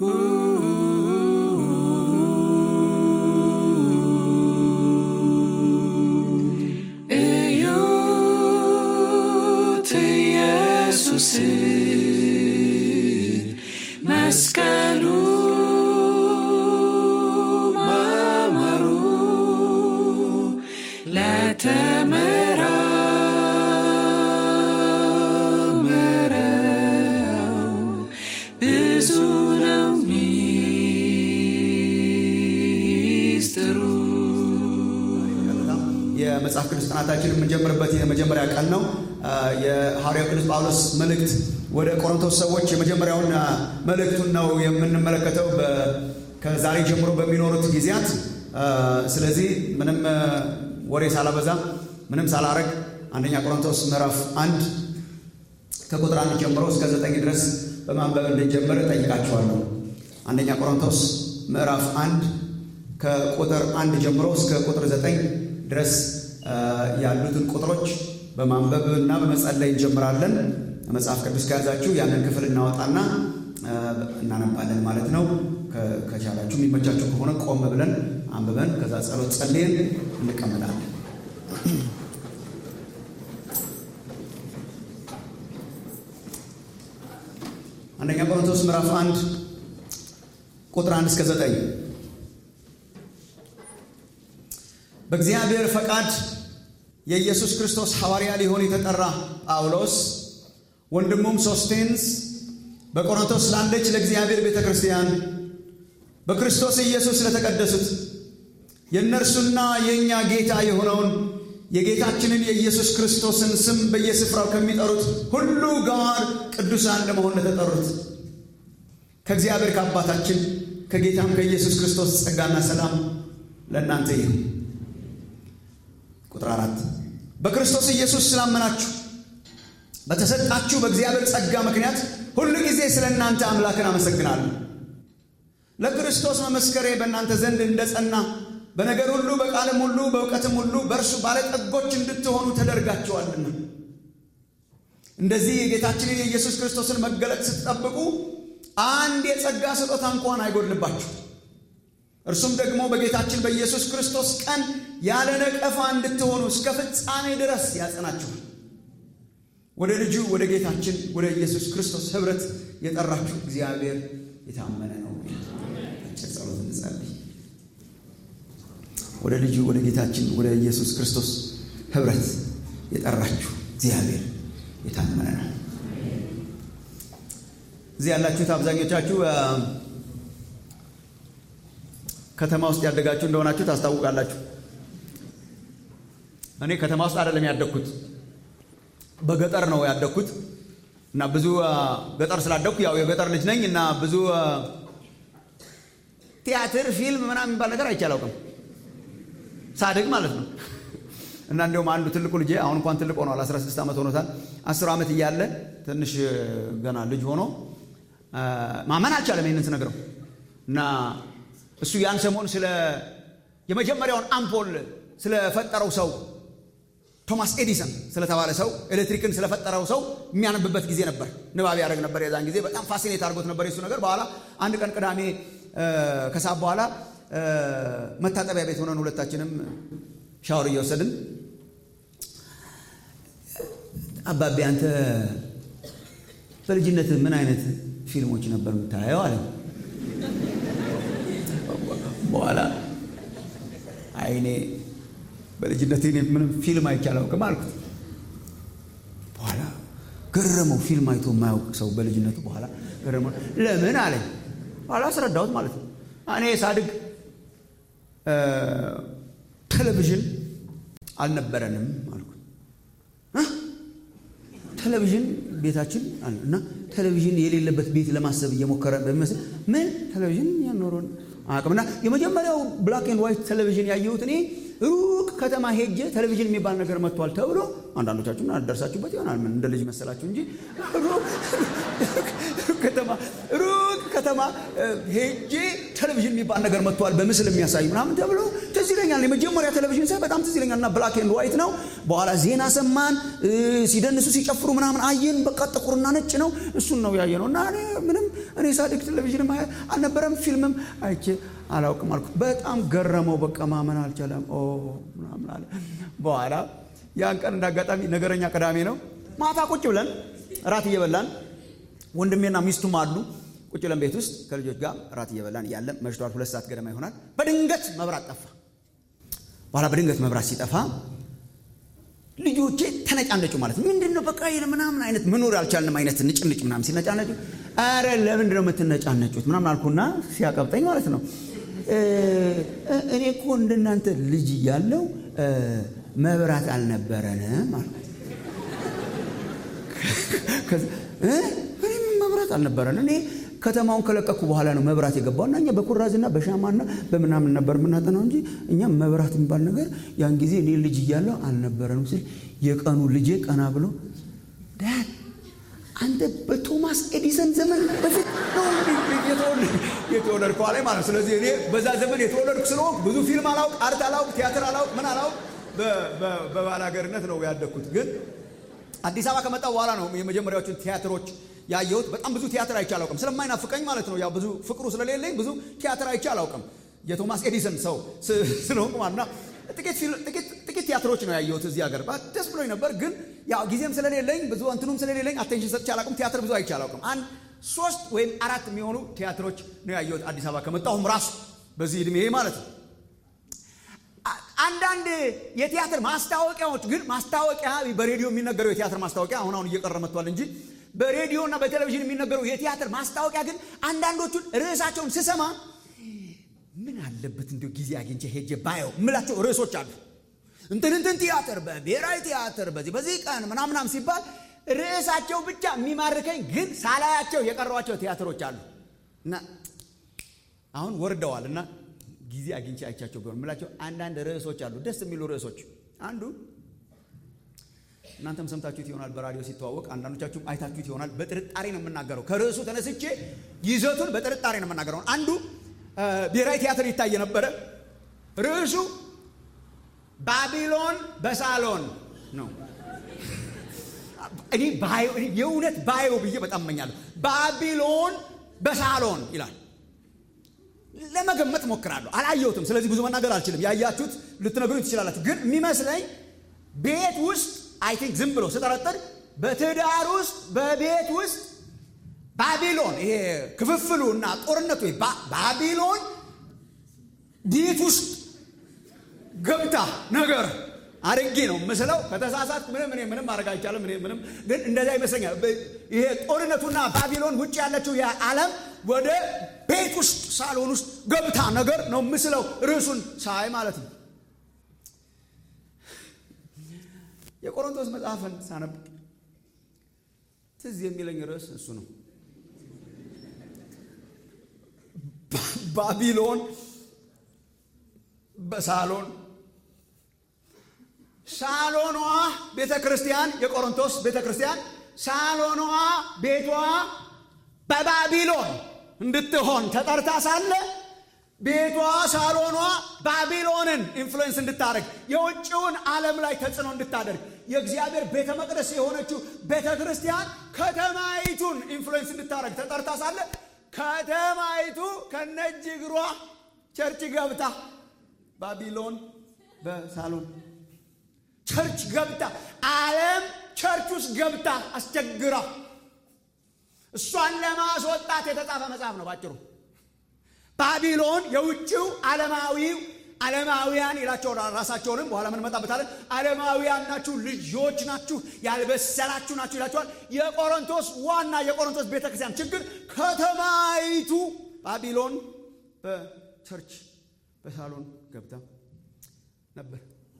እዩት ኢየሱስን መስቀሉ ማማሩ ለተመራመረው ብዙ ነው ሚስጥሩ። የመጽሐፍ ቅዱስ ጥናታችን የምንጀምርበት የመጀመሪያ ቀን ነው። የሐዋርያው ቅዱስ ጳውሎስ መልእክት ወደ ቆሮንቶስ ሰዎች የመጀመሪያውን አ፣ መልእክቱን ነው የምንመለከተው በ- ከዛሬ ጀምሮ በሚኖሩት ጊዜያት። አ፣ ስለዚህ ምንም አ፣ ወሬ ሳላበዛ ምንም ሳላረግ አንደኛ ቆሮንቶስ ምዕራፍ አንድ ከቁጥር አንድ ጀምሮ እስከ ዘጠኝ ድረስ በማንበብ እንድንጀምር ጠይቃችኋለሁ። አንደኛ ቆሮንቶስ ምዕራፍ አንድ ከቁጥር አንድ ጀምሮ እስከ ቁጥር ዘጠኝ ድረስ አ፣ ያሉትን ቁጥሮች በማንበብ እና በመጸለይ እንጀምራለን። መጽሐፍ ቅዱስ ከያዛችሁ ያንን ክፍል እናወጣና አ፣ እናነባለን ማለት ነው። ከ- ከቻላችሁ የሚመቻችሁ ከሆነ ቆም ብለን አንብበን ከዛ ጸሎት ጸልየን እንቀመጣለን። አንደኛ ቆሮንቶስ ምዕራፍ አንድ ቁጥር አንድ እስከ ዘጠኝ በእግዚአብሔር ፈቃድ የኢየሱስ ክርስቶስ ሐዋርያ ሊሆን የተጠራ ጳውሎስ ወንድሙም ሶስቴንስ በቆሮንቶስ ላለች ለእግዚአብሔር ቤተ ክርስቲያን በክርስቶስ ኢየሱስ ለተቀደሱት የእነርሱና የእኛ ጌታ የሆነውን የጌታችንን የኢየሱስ ክርስቶስን ስም በየስፍራው ከሚጠሩት ሁሉ ጋር ቅዱሳን ለመሆን ለተጠሩት ከእግዚአብሔር ከአባታችን ከጌታም ከኢየሱስ ክርስቶስ ጸጋና ሰላም ለእናንተ ይሁን። ቁጥር አራት በክርስቶስ ኢየሱስ ስላመናችሁ በተሰጣችሁ በእግዚአብሔር ጸጋ ምክንያት ሁሉ ጊዜ ስለ እናንተ አምላክን አመሰግናለሁ። ለክርስቶስ መመስከሬ በእናንተ ዘንድ እንደ ጸና በነገር ሁሉ በቃልም ሁሉ በእውቀትም ሁሉ በእርሱ ባለጠጎች እንድትሆኑ ተደርጋችኋልና እንደዚህ የጌታችንን የኢየሱስ ክርስቶስን መገለጥ ስትጠብቁ አንድ የጸጋ ስጦታ እንኳን አይጎድልባችሁ። እርሱም ደግሞ በጌታችን በኢየሱስ ክርስቶስ ቀን ያለ ነቀፋ እንድትሆኑ እስከ ፍጻሜ ድረስ ያጸናችኋል። ወደ ልጁ ወደ ጌታችን ወደ ኢየሱስ ክርስቶስ ኅብረት የጠራችሁ እግዚአብሔር የታመነ ነው። አጭር ጸሎት እንጸልይ። ወደ ልጁ ወደ ጌታችን ወደ ኢየሱስ ክርስቶስ ኅብረት የጠራችሁ እግዚአብሔር የታመነ ነው። እዚህ ያላችሁት አብዛኞቻችሁ አ፣ ከተማ ውስጥ ያደጋችሁ እንደሆናችሁ ታስታውቃላችሁ። እኔ ከተማ ውስጥ አይደለም ያደግኩት፣ በገጠር ነው ያደግኩት እና ብዙ አ፣ ገጠር ስላደግኩ ያው የገጠር ልጅ ነኝ እና ብዙ አ፣ ቲያትር፣ ፊልም ምናምን የሚባል ነገር አይቼ አላውቅም ሳድግ ማለት ነው። እና እንዲሁም አንዱ ትልቁ ልጄ አሁን እንኳን ትልቅ ሆኗል፣ 16 ዓመት ሆኖታል። 10 ዓመት እያለ ትንሽ ገና ልጅ ሆኖ አ፣ ማመን አልቻለም ይህንን ስነግረው እና እሱ ያን ሰሞን ስለ የመጀመሪያውን አምፖል ስለፈጠረው ሰው ቶማስ ኤዲሰን ስለተባለ ሰው ኤሌክትሪክን ስለፈጠረው ሰው የሚያነብበት ጊዜ ነበር። ንባብ ያደረግ ነበር። የዛን ጊዜ በጣም ፋሲኔት አድርጎት ነበር የሱ ነገር። በኋላ አንድ ቀን ቅዳሜ እ፣ ከሰዓት በኋላ እ፣ መታጠቢያ ቤት ሆነን ሁለታችንም ሻወር እየወሰድን አባቤ አንተ በልጅነት ምን አይነት ፊልሞች ነበር የምታየው አለ። በኋላ አይኔ በልጅነት እኔ ምንም ፊልም አይቼ አላውቅም አልኩት። በኋላ ገረመው። ፊልም አይቶ የማያውቅ ሰው በልጅነቱ በኋላ ገረመው። ለምን አለኝ። በኋላ አስረዳሁት ማለት ነው። እኔ ሳድግ እ፣ ቴሌቪዥን አልነበረንም አልኩት። እ? ቴሌቪዥን ቤታችን አለ እና ቴሌቪዥን የሌለበት ቤት ለማሰብ እየሞከረ በሚመስል ምን ቴሌቪዥን ያኖረን አቅምና የመጀመሪያው ብላክ ኤንድ ዋይት ቴሌቪዥን ያየሁት እኔ ሩቅ ከተማ ሄጄ ቴሌቪዥን የሚባል ነገር መጥቷል ተብሎ አንዳንዶቻችሁ ደርሳችሁበት ይሆናል። ምን እንደ ልጅ መሰላችሁ እንጂ ሩቅ ከተማ ሩቅ ከተማ እ፣ ሄጄ ቴሌቪዥን የሚባል ነገር መጥቷል በምስል የሚያሳይ ምናምን ተብሎ ትዝ ይለኛል የመጀመሪያ ቴሌቪዥን ሳይ በጣም ትዝ ይለኛል እና ብላክ ኤንድ ዋይት ነው በኋላ ዜና ሰማን ሲደንሱ ሲጨፍሩ ምናምን አየን በቃ ጥቁርና ነጭ ነው እሱን ነው ያየ ነው እና እኔ ምንም እኔ ሳድግ ቴሌቪዥንም አልነበረም ፊልምም አይቼ አላውቅም አልኩት በጣም ገረመው በቃ ማመን አልቻለም ምናምን አለ በኋላ ያን ቀን እንዳጋጣሚ ነገረኛ ቅዳሜ ነው ማታ ቁጭ ብለን እራት እየበላን ወንድሜና ሚስቱም አሉ ቁጭ ብለን ቤት ውስጥ ከልጆች ጋር እራት እየበላን እያለን መሽቷል ሁለት ሰዓት ገደማ ይሆናል በድንገት መብራት ጠፋ በኋላ በድንገት መብራት ሲጠፋ ልጆቼ ተነጫነጩ ማለት ነው ምንድን ነው በቃ ምናምን አይነት መኖር ያልቻልንም አይነት ንጭንጭ ምናምን ሲነጫነጩ አረ ለምንድን ነው የምትነጫነጩት ምናምን አልኩና ሲያቀብጠኝ ማለት ነው እኔ እኮ እንደናንተ ልጅ እያለው መብራት አልነበረንም አልኩት መብራት አልነበረን እኔ ከተማውን ከለቀኩ በኋላ ነው መብራት የገባው እና እኛ በኩራዝና በሻማና በምናምን ነበር የምናጠናው እንጂ እኛ መብራት የሚባል ነገር ያን ጊዜ እኔ ልጅ እያለሁ አልነበረንም ሲል የቀኑ ልጄ ቀና ብሎ ዳድ አንተ በቶማስ ኤዲሰን ዘመን በፊት ነው የተወለድከው አለኝ ማለት ስለዚህ እኔ በዛ ዘመን የተወለድኩ ስለሆንኩ ብዙ ፊልም አላውቅ አርት አላውቅ ቲያትር አላውቅ ምን አላውቅ በባላገርነት ነው ያደግኩት ግን አዲስ አበባ ከመጣው በኋላ ነው የመጀመሪያዎቹን ቲያትሮች ያየሁት በጣም ብዙ ቲያትር አይቼ አላውቅም ስለማይናፍቀኝ ማለት ነው ያው ብዙ ፍቅሩ ስለሌለኝ ብዙ ቲያትር አይቼ አላውቅም የቶማስ ኤዲሰን ሰው ስለሆንኩ ማለትና ጥቂት ቲያትሮች ነው ያየሁት እዚህ ሀገር ደስ ብሎኝ ነበር ግን ያው ጊዜም ስለሌለኝ ብዙ እንትኑም ስለሌለኝ አቴንሽን ሰጥቼ አላውቅም ቲያትር ብዙ አይቼ አላውቅም አንድ ሶስት ወይም አራት የሚሆኑ ቲያትሮች ነው ያየሁት አዲስ አበባ ከመጣሁም ራሱ በዚህ ዕድሜ ማለት ነው አንዳንድ የቲያትር ማስታወቂያዎች ግን ማስታወቂያ በሬዲዮ የሚነገረው የቲያትር ማስታወቂያ አሁን አሁን እየቀረ መጥቷል እንጂ በሬዲዮ እና በቴሌቪዥን የሚነገረው የቲያትር ማስታወቂያ ግን አንዳንዶቹን ርዕሳቸውን ስሰማ ምን አለበት እንዲ ጊዜ አግኝቼ ሄጄ ባየው ምላቸው ርዕሶች አሉ እንትን እንትን ቲያትር በብሔራዊ ቲያትር በዚህ በዚህ ቀን ምናምናም ሲባል ርዕሳቸው ብቻ የሚማርከኝ ግን ሳላያቸው የቀሯቸው ቲያትሮች አሉ እና አሁን ወርደዋል እና ጊዜ አግኝቼ አይቻቸው ቢሆን ምላቸው አንዳንድ ርዕሶች አሉ ደስ የሚሉ ርዕሶች አንዱ እናንተም ሰምታችሁት ይሆናል በራዲዮ ሲተዋወቅ አንዳንዶቻችሁም አይታችሁት ይሆናል በጥርጣሬ ነው የምናገረው ከርዕሱ ተነስቼ ይዘቱን በጥርጣሬ ነው የምናገረው አንዱ ብሔራዊ ቲያትር ይታይ ነበረ ርዕሱ ባቢሎን በሳሎን ነው እኔ የእውነት ባየው ብዬ በጣም እመኛለሁ ባቢሎን በሳሎን ይላል ለመገመት ሞክራለሁ አላየሁትም ስለዚህ ብዙ መናገር አልችልም ያያችሁት ልትነግሩኝ ትችላላችሁ ግን የሚመስለኝ ቤት ውስጥ አይ ቲንክ ዝም ብሎ ስጠረጥር በትዳር ውስጥ በቤት ውስጥ ባቢሎን ይሄ ክፍፍሉ እና ጦርነቱ ባቢሎን ቤት ውስጥ ገብታ ነገር አድርጌ ነው ምስለው ከተሳሳት ምንም እኔ ምንም ማድረግ አይቻልም እኔ ምንም ግን እንደዛ ይመስለኛል ይሄ ጦርነቱና ባቢሎን ውጭ ያለችው የዓለም ወደ ቤት ውስጥ ሳሎን ውስጥ ገብታ ነገር ነው ምስለው ርዕሱን ሳይ ማለት ነው የቆሮንቶስ መጽሐፍን ሳነብ ትዝ የሚለኝ ርዕስ እሱ ነው ባቢሎን በሳሎን ሳሎኗ ቤተ ክርስቲያን የቆሮንቶስ ቤተ ክርስቲያን ሳሎኗ ቤቷ በባቢሎን እንድትሆን ተጠርታ ሳለ ቤቷ ሳሎኗ ባቢሎንን ኢንፍሉዌንስ እንድታደርግ የውጭውን ዓለም ላይ ተጽዕኖ እንድታደርግ የእግዚአብሔር ቤተ መቅደስ የሆነችው ቤተ ክርስቲያን ከተማይቱን ኢንፍሉዌንስ እንድታደርግ ተጠርታ ሳለ ከተማይቱ ከነጅ እግሯ ቸርች ገብታ ባቢሎን በሳሎን ቸርች ገብታ ዓለም ቸርች ውስጥ ገብታ አስቸግራ እሷን ለማስወጣት የተጻፈ መጽሐፍ ነው ባጭሩ ባቢሎን የውጭው ዓለማዊው ዓለማውያን ይላቸው ራሳቸውንም በኋላ ምንመጣበታለን ዓለማውያን ናችሁ ልጆች ናችሁ ያልበሰላችሁ ናችሁ ይላቸዋል የቆሮንቶስ ዋና የቆሮንቶስ ቤተክርስቲያን ችግር ከተማይቱ ባቢሎን በቸርች በሳሎን ገብታ ነበር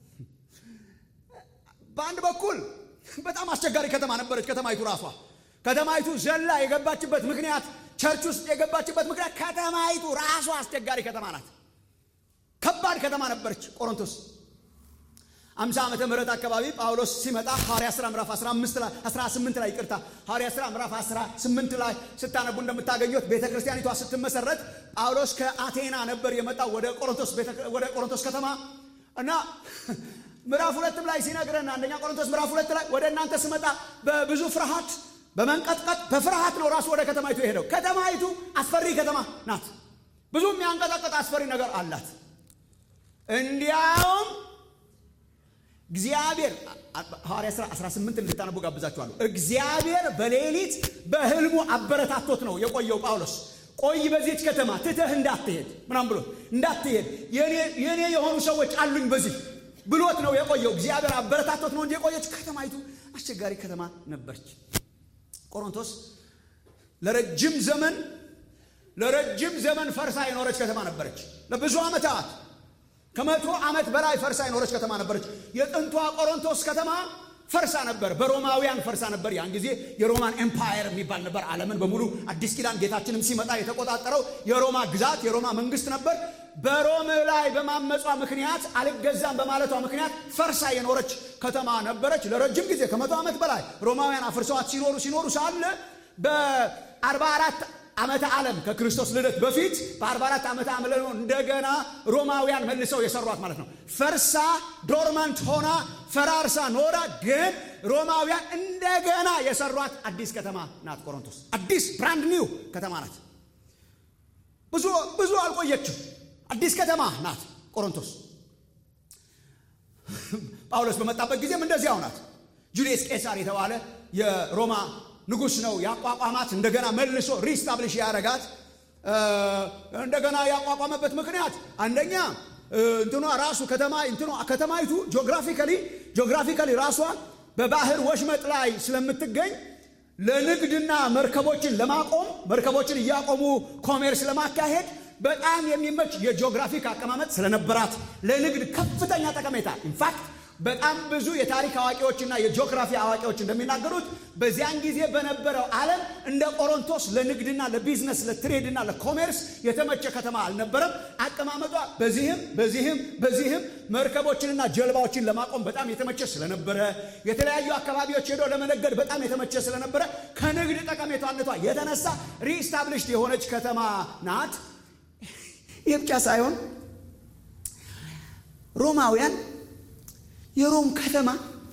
በአንድ በኩል በጣም አስቸጋሪ ከተማ ነበረች ከተማይቱ ራሷ ከተማይቱ ዘላ የገባችበት ምክንያት ቸርች ውስጥ የገባችበት ምክንያት ከተማይቱ ራሷ አስቸጋሪ ከተማ ናት ከባድ ከተማ ነበረች ቆሮንቶስ 50 ዓመተ ምህረት አካባቢ ጳውሎስ ሲመጣ ሐዋርያ ሥራ ምዕራፍ 15 ላይ 18 ላይ ይቅርታ ሐዋርያ ሥራ ምዕራፍ 18 ላይ ስታነቡ እንደምታገኙት ቤተ ክርስቲያኒቷ ስትመሰረት ጳውሎስ ከአቴና ነበር የመጣው ወደ ቆሮንቶስ ወደ ቆሮንቶስ ከተማ እና ምዕራፍ ሁለትም ላይ ሲነግረን አንደኛ ቆሮንቶስ ምዕራፍ ሁለት ላይ ወደ እናንተ ስመጣ በብዙ ፍርሃት በመንቀጥቀጥ በፍርሃት ነው ራሱ ወደ ከተማይቱ የሄደው። ከተማይቱ አስፈሪ ከተማ ናት። ብዙ የሚያንቀጠቅጥ አስፈሪ ነገር አላት። እንዲያውም እግዚአብሔር ሐዋርያ ሥራ 18 እንድታነቡ ጋብዛችኋለሁ። እግዚአብሔር በሌሊት በህልሙ አበረታቶት ነው የቆየው ጳውሎስ ቆይ በዚች ከተማ ትተህ እንዳትሄድ ምናም ብሎ እንዳትሄድ የኔ የሆኑ ሰዎች አሉኝ በዚህ ብሎት ነው የቆየው። እግዚአብሔር አበረታቶት ነው እንጂ የቆየች ከተማይቱ አስቸጋሪ ከተማ ነበረች። ቆሮንቶስ ለረጅም ዘመን ለረጅም ዘመን ፈርሳ የኖረች ከተማ ነበረች። ለብዙ ዓመታት ከመቶ ዓመት በላይ ፈርሳ የኖረች ከተማ ነበረች። የጥንቷ ቆሮንቶስ ከተማ ፈርሳ ነበር። በሮማውያን ፈርሳ ነበር። ያን ጊዜ የሮማን ኤምፓየር የሚባል ነበር። ዓለምን በሙሉ አዲስ ኪዳን ጌታችንም ሲመጣ የተቆጣጠረው የሮማ ግዛት የሮማ መንግስት ነበር። በሮም ላይ በማመጿ ምክንያት አልገዛም በማለቷ ምክንያት ፈርሳ የኖረች ከተማ ነበረች ለረጅም ጊዜ ከመቶ ዓመት በላይ ሮማውያን አፍርሰዋት ሲኖሩ ሲኖሩ ሳለ በ44 ዓመተ ዓለም ከክርስቶስ ልደት በፊት በ44 ዓመተ ዓለም እንደገና ሮማውያን መልሰው የሰሯት ማለት ነው። ፈርሳ ዶርማንት ሆና ፈራርሳ ኖራ፣ ግን ሮማውያን እንደገና የሰሯት አዲስ ከተማ ናት ቆሮንቶስ። አዲስ ብራንድ ኒው ከተማ ናት። ብዙ ብዙ አልቆየችም። አዲስ ከተማ ናት ቆሮንቶስ። ጳውሎስ በመጣበት ጊዜም እንደዚያው ናት። ጁልየስ ቄሳር የተባለ የሮማ ንጉሥ ነው ያቋቋማት። እንደገና መልሶ ሪስታብሊሽ ያደረጋት እንደገና ያቋቋመበት ምክንያት አንደኛ እንትኗ ራሱ ከተማ እንትኗ ከተማይቱ ጂኦግራፊካሊ ጂኦግራፊካሊ ራሷ በባህር ወሽመጥ ላይ ስለምትገኝ ለንግድና መርከቦችን ለማቆም መርከቦችን እያቆሙ ኮሜርስ ለማካሄድ በጣም የሚመች የጂኦግራፊክ አቀማመጥ ስለነበራት ለንግድ ከፍተኛ ጠቀሜታ ኢንፋክት በጣም ብዙ የታሪክ አዋቂዎችና የጂኦግራፊ አዋቂዎች እንደሚናገሩት በዚያን ጊዜ በነበረው ዓለም እንደ ቆሮንቶስ ለንግድና ለቢዝነስ ለትሬድና ለኮሜርስ የተመቸ ከተማ አልነበረም። አቀማመጧ በዚህም በዚህም በዚህም መርከቦችንና ጀልባዎችን ለማቆም በጣም የተመቸ ስለነበረ የተለያዩ አካባቢዎች ሄዶ ለመነገድ በጣም የተመቸ ስለነበረ ከንግድ ጠቀሜታነቷ የተነሳ ሪስታብሊሽድ የሆነች ከተማ ናት። ይህ ብቻ ሳይሆን ሮማውያን የሮም ከተማ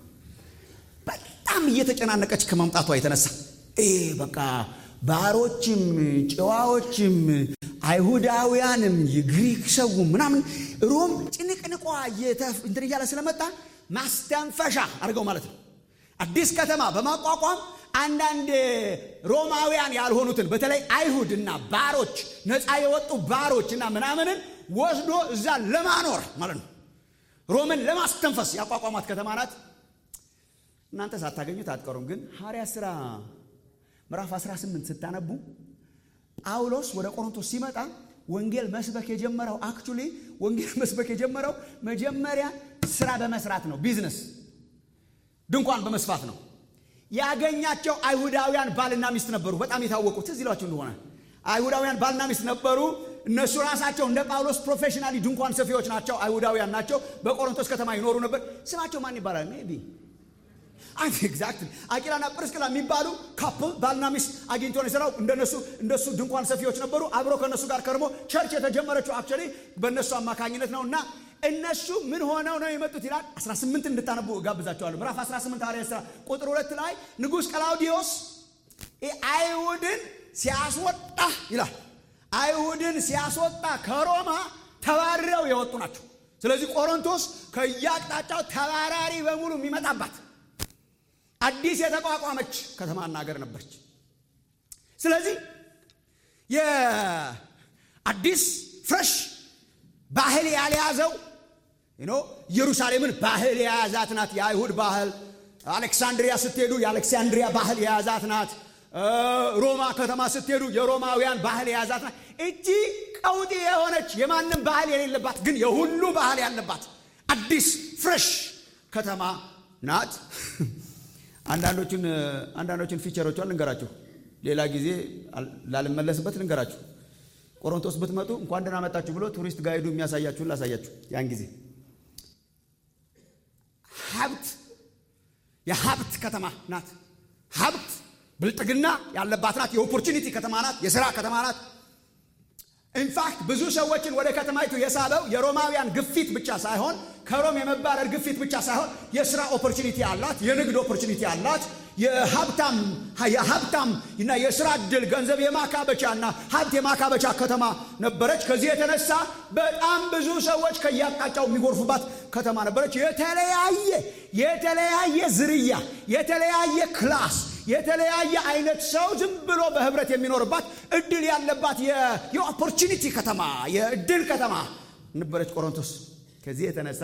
በጣም እየተጨናነቀች ከመምጣቷ የተነሳ ይህ በቃ ባሮችም ጨዋዎችም አይሁዳውያንም የግሪክ ሰው ምናምን ሮም ጭንቅንቋ እንትን እያለ ስለመጣ ማስተንፈሻ አድርገው ማለት ነው። አዲስ ከተማ በማቋቋም አንዳንድ ሮማውያን ያልሆኑትን በተለይ አይሁድ እና ባሮች ነፃ የወጡ ባሮች እና ምናምንን ወስዶ እዛ ለማኖር ማለት ነው። ሮምን ለማስተንፈስ ያቋቋማት ከተማ ናት። እናንተ ሳታገኙት አትቀሩም። ግን ሐዋርያ ሥራ ምዕራፍ 18 ስታነቡ ጳውሎስ ወደ ቆሮንቶስ ሲመጣ ወንጌል መስበክ የጀመረው አክቹሊ ወንጌል መስበክ የጀመረው መጀመሪያ ስራ በመስራት ነው። ቢዝነስ ድንኳን በመስፋት ነው። ያገኛቸው አይሁዳውያን ባልና ሚስት ነበሩ። በጣም የታወቁ ትዝ ይሏቸው እንደሆነ አይሁዳውያን ባልና ሚስት ነበሩ። እነሱ ራሳቸው እንደ ጳውሎስ ፕሮፌሽናሊ ድንኳን ሰፊዎች ናቸው። አይሁዳውያን ናቸው። በቆሮንቶስ ከተማ ይኖሩ ነበር። ስማቸው ማን ይባላል? ሜቢ ኤግዛክት አቂላና ጵርስቅላ የሚባሉ ካፕል ባልና ሚስት አግኝቶ ነው የሰራው። እንደነሱ እንደሱ ድንኳን ሰፊዎች ነበሩ። አብሮ ከእነሱ ጋር ከርሞ ቸርች የተጀመረችው አክቹዋሊ በእነሱ አማካኝነት ነው እና እነሱ ምን ሆነው ነው የመጡት ይላል። 18 እንድታነቡ ጋብዛቸዋለሁ። ምዕራፍ 18 ሐዋርያት ሥራ ቁጥር ሁለት ላይ ንጉሥ ቀላውዲዮስ አይሁድን ሲያስወጣ ይላል። አይሁድን ሲያስወጣ ከሮማ ተባረው የወጡ ናቸው። ስለዚህ ቆሮንቶስ ከየአቅጣጫው ተባራሪ በሙሉ የሚመጣባት አዲስ የተቋቋመች ከተማና ሀገር ነበረች። ስለዚህ የአዲስ ፍረሽ ባህል ያልያዘው ኢየሩሳሌምን ባህል የያዛት ናት። የአይሁድ ባህል አሌክሳንድሪያ ስትሄዱ የአሌክሳንድሪያ ባህል የያዛት ናት። ሮማ ከተማ ስትሄዱ የሮማውያን ባህል የያዛት ናት። እቺ ቀውጢ የሆነች የማንም ባህል የሌለባት ግን የሁሉ ባህል ያለባት አዲስ ፍሬሽ ከተማ ናት። አንዳንዶቹን አንዳንዶቹን ፊቸሮቿን ልንገራችሁ፣ ሌላ ጊዜ ላልመለስበት ልንገራችሁ። ቆሮንቶስ ብትመጡ እንኳን ደህና መጣችሁ ብሎ ቱሪስት ጋይዱ የሚያሳያችሁን ላሳያችሁ። ያን ጊዜ ሀብት የሀብት ከተማ ናት። ሀብት ብልጥግና ያለባት ናት። የኦፖርቹኒቲ ከተማ ናት። የስራ ከተማ ናት። ኢንፋክት ብዙ ሰዎችን ወደ ከተማይቱ የሳበው የሮማውያን ግፊት ብቻ ሳይሆን ከሮም የመባረር ግፊት ብቻ ሳይሆን የስራ ኦፖርቹኒቲ አላት፣ የንግድ ኦፖርቹኒቲ አላት፣ የሀብታም የሀብታም እና የስራ እድል ገንዘብ የማካበቻ እና ሀብት የማካበቻ ከተማ ነበረች። ከዚህ የተነሳ በጣም ብዙ ሰዎች ከየአቅጣጫው የሚጎርፉባት ከተማ ነበረች። የተለያየ የተለያየ ዝርያ የተለያየ ክላስ የተለያየ አይነት ሰው ዝም ብሎ በህብረት የሚኖርባት እድል ያለባት የኦፖርቹኒቲ ከተማ የእድል ከተማ ነበረች ቆሮንቶስ። ከዚህ የተነሳ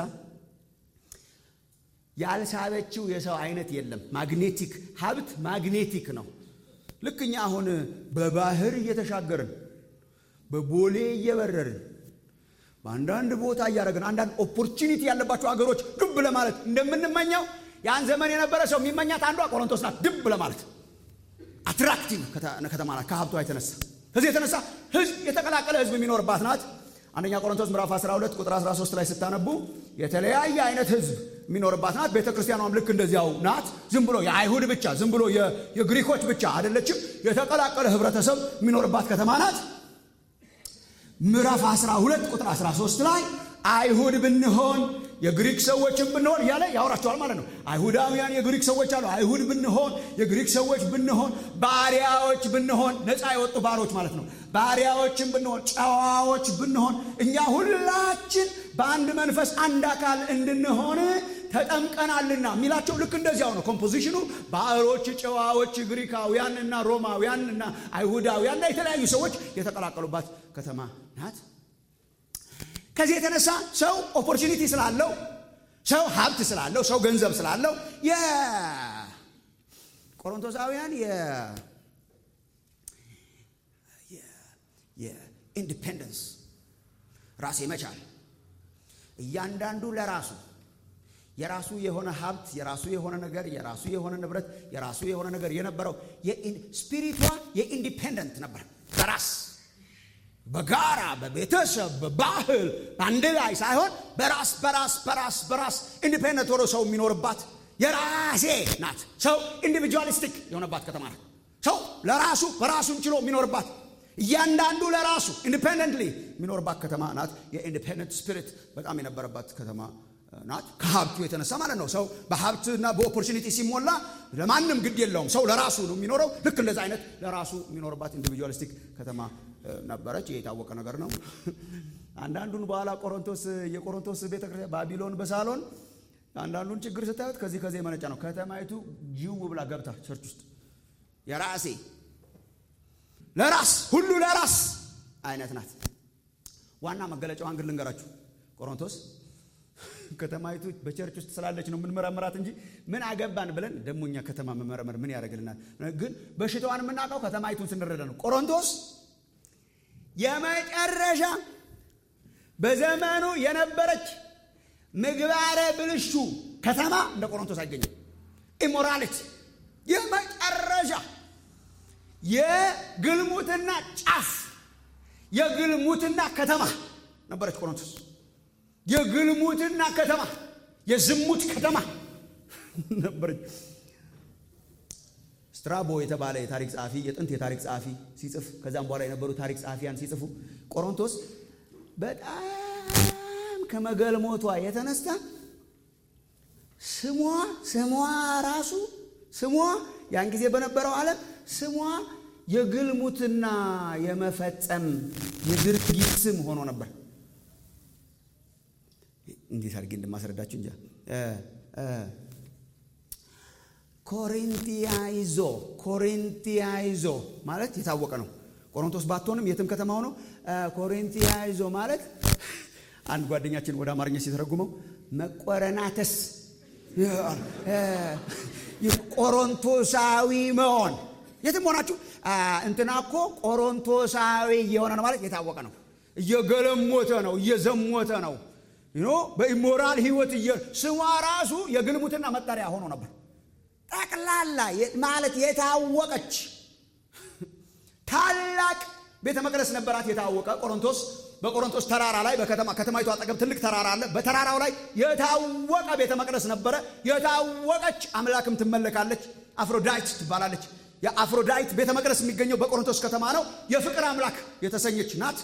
ያልሳበችው የሰው አይነት የለም። ማግኔቲክ ሀብት ማግኔቲክ ነው። ልክ እኛ አሁን በባህር እየተሻገርን በቦሌ እየበረርን በአንዳንድ ቦታ እያደረግን አንዳንድ ኦፖርቹኒቲ ያለባቸው አገሮች ዱብ ለማለት እንደምንመኘው ያን ዘመን የነበረ ሰው የሚመኛት አንዷ ቆሮንቶስ ናት። ድብ ለማለት አትራክቲቭ ከተማ ናት ከሀብቷ የተነሳ። ከዚህ የተነሳ ህዝብ የተቀላቀለ ህዝብ የሚኖርባት ናት። አንደኛ ቆሮንቶስ ምዕራፍ 12 ቁጥር 13 ላይ ስታነቡ የተለያየ አይነት ህዝብ የሚኖርባት ናት። ቤተ ክርስቲያኗም ልክ እንደዚያው ናት። ዝም ብሎ የአይሁድ ብቻ ዝም ብሎ የግሪኮች ብቻ አይደለችም። የተቀላቀለ ህብረተሰብ የሚኖርባት ከተማ ናት። ምዕራፍ 12 ቁጥር 13 ላይ አይሁድ ብንሆን የግሪክ ሰዎችን ብንሆን እያለ ያወራቸዋል ማለት ነው። አይሁዳውያን የግሪክ ሰዎች አሉ። አይሁድ ብንሆን የግሪክ ሰዎች ብንሆን ባሪያዎች ብንሆን ነፃ የወጡ ባሮች ማለት ነው። ባሪያዎችን ብንሆን ጨዋዎች ብንሆን እኛ ሁላችን በአንድ መንፈስ አንድ አካል እንድንሆን ተጠምቀናልና የሚላቸው ልክ እንደዚያው ነው። ኮምፖዚሽኑ ባሮች፣ ጨዋዎች፣ ግሪካውያን እና ሮማውያን እና አይሁዳውያን እና የተለያዩ ሰዎች የተቀላቀሉባት ከተማ ናት። ከዚህ የተነሳ ሰው ኦፖርቹኒቲ ስላለው ሰው ሀብት ስላለው ሰው ገንዘብ ስላለው የቆሮንቶሳውያን የኢንዲፔንደንስ ራስ መቻል እያንዳንዱ ለራሱ የራሱ የሆነ ሀብት የራሱ የሆነ ነገር የራሱ የሆነ ንብረት የራሱ የሆነ ነገር የነበረው ስፒሪቷ የኢንዲፔንደንት ነበር በራስ በጋራ በቤተሰብ በባህል በአንድ ላይ ሳይሆን በራስ በራስ በራስ በራስ ኢንዲፔንደንት ሆኖ ሰው የሚኖርባት የራሴ ናት። ሰው ኢንዲቪጁዋሊስቲክ የሆነባት ከተማ ናት። ሰው ለራሱ በራሱን ችሎ የሚኖርባት እያንዳንዱ ለራሱ ኢንዲፔንደንትሊ የሚኖርባት ከተማ ናት። የኢንዲፔንደንት ስፒሪት በጣም የነበረባት ከተማ ናት። ከሀብቱ የተነሳ ማለት ነው። ሰው በሀብትና በኦፖርቹኒቲ ሲሞላ ለማንም ግድ የለውም። ሰው ለራሱ ነው የሚኖረው። ልክ እንደዚ አይነት ለራሱ የሚኖርባት ኢንዲቪጁዋሊስቲክ ከተማ ነበረች። ይህ የታወቀ ነገር ነው። አንዳንዱን በኋላ ቆሮንቶስ የቆሮንቶስ ቤተክርስቲያን ባቢሎን በሳሎን አንዳንዱን ችግር ስታዩት ከዚህ ከዚህ የመነጨ ነው። ከተማይቱ ጅው ብላ ገብታ ቸርች ውስጥ የራሴ ለራስ ሁሉ ለራስ አይነት ናት። ዋና መገለጫዋን ግን ልንገራችሁ። ቆሮንቶስ ከተማይቱ በቸርች ውስጥ ስላለች ነው የምንመረምራት እንጂ ምን አገባን ብለን ደግሞ እኛ ከተማ መመረመር ምን ያደርግልናል? ግን በሽታዋን የምናውቀው ከተማይቱን ስንረዳ ነው። ቆሮንቶስ የመጨረሻ በዘመኑ የነበረች ምግባረ ብልሹ ከተማ እንደ ቆሮንቶስ አይገኝም። ኢሞራሊቲ የመጨረሻ የግልሙትና ጫፍ የግልሙትና ከተማ ነበረች ቆሮንቶስ። የግልሙትና ከተማ የዝሙት ከተማ ነበረች። ስትራቦ የተባለ የታሪክ ጸሐፊ የጥንት የታሪክ ጸሐፊ ሲጽፍ ከዛም በኋላ የነበሩ ታሪክ ጸሐፊያን ሲጽፉ ቆሮንቶስ በጣም ከመገልሞቷ የተነሳ ስሟ ስሟ ራሱ ስሟ ያን ጊዜ በነበረው ዓለም ስሟ የግልሙትና የመፈጸም የድርጊት ስም ሆኖ ነበር። እንዴት አድርጌ እንደማስረዳችሁ እንጃ። ኮሪንቲያይዞ ኮሪንቲያይዞ ማለት የታወቀ ነው። ቆሮንቶስ ባትሆንም የትም ከተማ ሆኖ ኮሪንቲያይዞ ማለት አንድ ጓደኛችን ወደ አማርኛ ሲተረጉመው መቆረናተስ ቆሮንቶሳዊ መሆን የትም ሆናችሁ እንትና እኮ ቆሮንቶሳዊ እየሆነ ነው ማለት የታወቀ ነው። እየገለሞተ ነው፣ እየዘሞተ ነው። ኖ በኢሞራል ህይወት ስሟ ራሱ የግልሙትና መጠሪያ ሆኖ ነበር። ጠቅላላ ማለት የታወቀች ታላቅ ቤተ መቅደስ ነበራት። የታወቀ ቆሮንቶስ በቆሮንቶስ ተራራ ላይ በከተማ ከተማይቱ አጠገብ ትልቅ ተራራ አለ። በተራራው ላይ የታወቀ ቤተ መቅደስ ነበረ። የታወቀች አምላክም ትመለካለች። አፍሮዳይት ትባላለች። የአፍሮዳይት ቤተ መቅደስ የሚገኘው በቆሮንቶስ ከተማ ነው። የፍቅር አምላክ የተሰኘች ናት።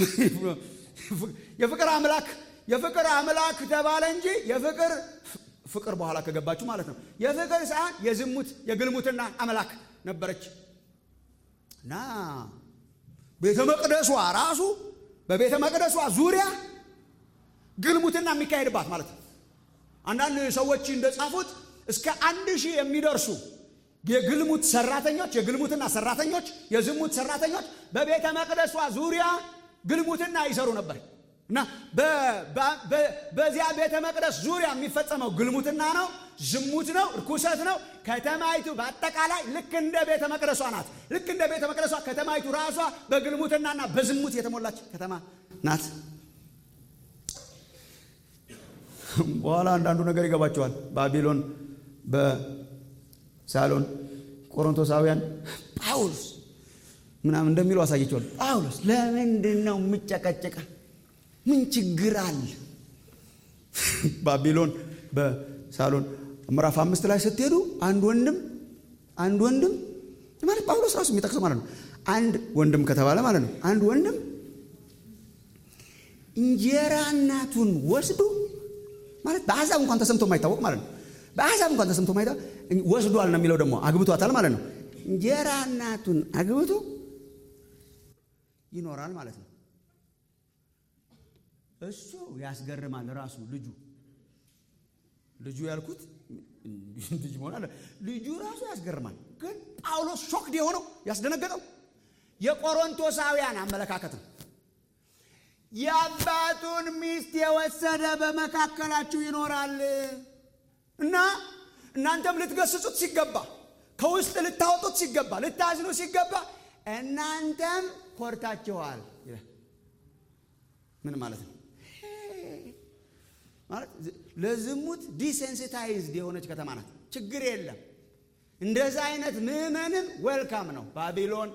የፍቅር አምላክ የፍቅር አምላክ ተባለ እንጂ የፍቅር ፍቅር በኋላ ከገባችሁ ማለት ነው። የፍቅር ሳይሆን የዝሙት የግልሙትና አምላክ ነበረች እና ቤተ መቅደሷ ራሱ በቤተ መቅደሷ ዙሪያ ግልሙትና የሚካሄድባት ማለት ነው። አንዳንድ ሰዎች እንደጻፉት እስከ አንድ ሺህ የሚደርሱ የግልሙት ሰራተኞች የግልሙትና ሰራተኞች የዝሙት ሰራተኞች በቤተ መቅደሷ ዙሪያ ግልሙትና ይሰሩ ነበር እና በዚያ ቤተ መቅደስ ዙሪያ የሚፈጸመው ግልሙትና ነው፣ ዝሙት ነው፣ እርኩሰት ነው። ከተማይቱ በአጠቃላይ ልክ እንደ ቤተ መቅደሷ ናት። ልክ እንደ ቤተ መቅደሷ ከተማይቱ ራሷ በግልሙትናና በዝሙት የተሞላች ከተማ ናት። በኋላ አንዳንዱ ነገር ይገባቸዋል። ባቢሎን በሳሎን ቆሮንቶሳውያን ጳውሎስ ምናምን እንደሚሉ አሳየቸዋል። ጳውሎስ ለምንድን ነው የምጨቀጨቀ? ምን ችግር አለ? ባቢሎን በሳሎን ምዕራፍ አምስት ላይ ስትሄዱ አንድ ወንድም አንድ ወንድም ማለት ጳውሎስ ራሱ የሚጠቅሰው ማለት ነው። አንድ ወንድም ከተባለ ማለት ነው። አንድ ወንድም እንጀራ እናቱን ወስዶ ማለት በአሕዛብ እንኳን ተሰምቶ የማይታወቅ ማለት ነው። በአሕዛብ እንኳን ተሰምቶ የማይታወቅ ወስዷል ነው የሚለው ደግሞ አግብቷታል ማለት ነው። እንጀራ እናቱን አግብቶ ይኖራል ማለት ነው። እሱ ያስገርማል። ራሱ ልጁ ልጁ ያልኩት ልጅ መሆን አለ። ልጁ ራሱ ያስገርማል። ግን ጳውሎስ ሾክድ የሆነው ያስደነገጠው የቆሮንቶሳውያን አመለካከት ነው። የአባቱን ሚስት የወሰደ በመካከላችሁ ይኖራል እና እናንተም ልትገስጹት ሲገባ፣ ከውስጥ ልታወጡት ሲገባ፣ ልታዝኑ ሲገባ እናንተም ኮርታችኋል። ምን ማለት ነው? ማለት ለዝሙት ዲሴንሲታይዝድ የሆነች ከተማ ናት። ችግር የለም። እንደዛ አይነት ምዕመንም ዌልካም ነው። ባቢሎን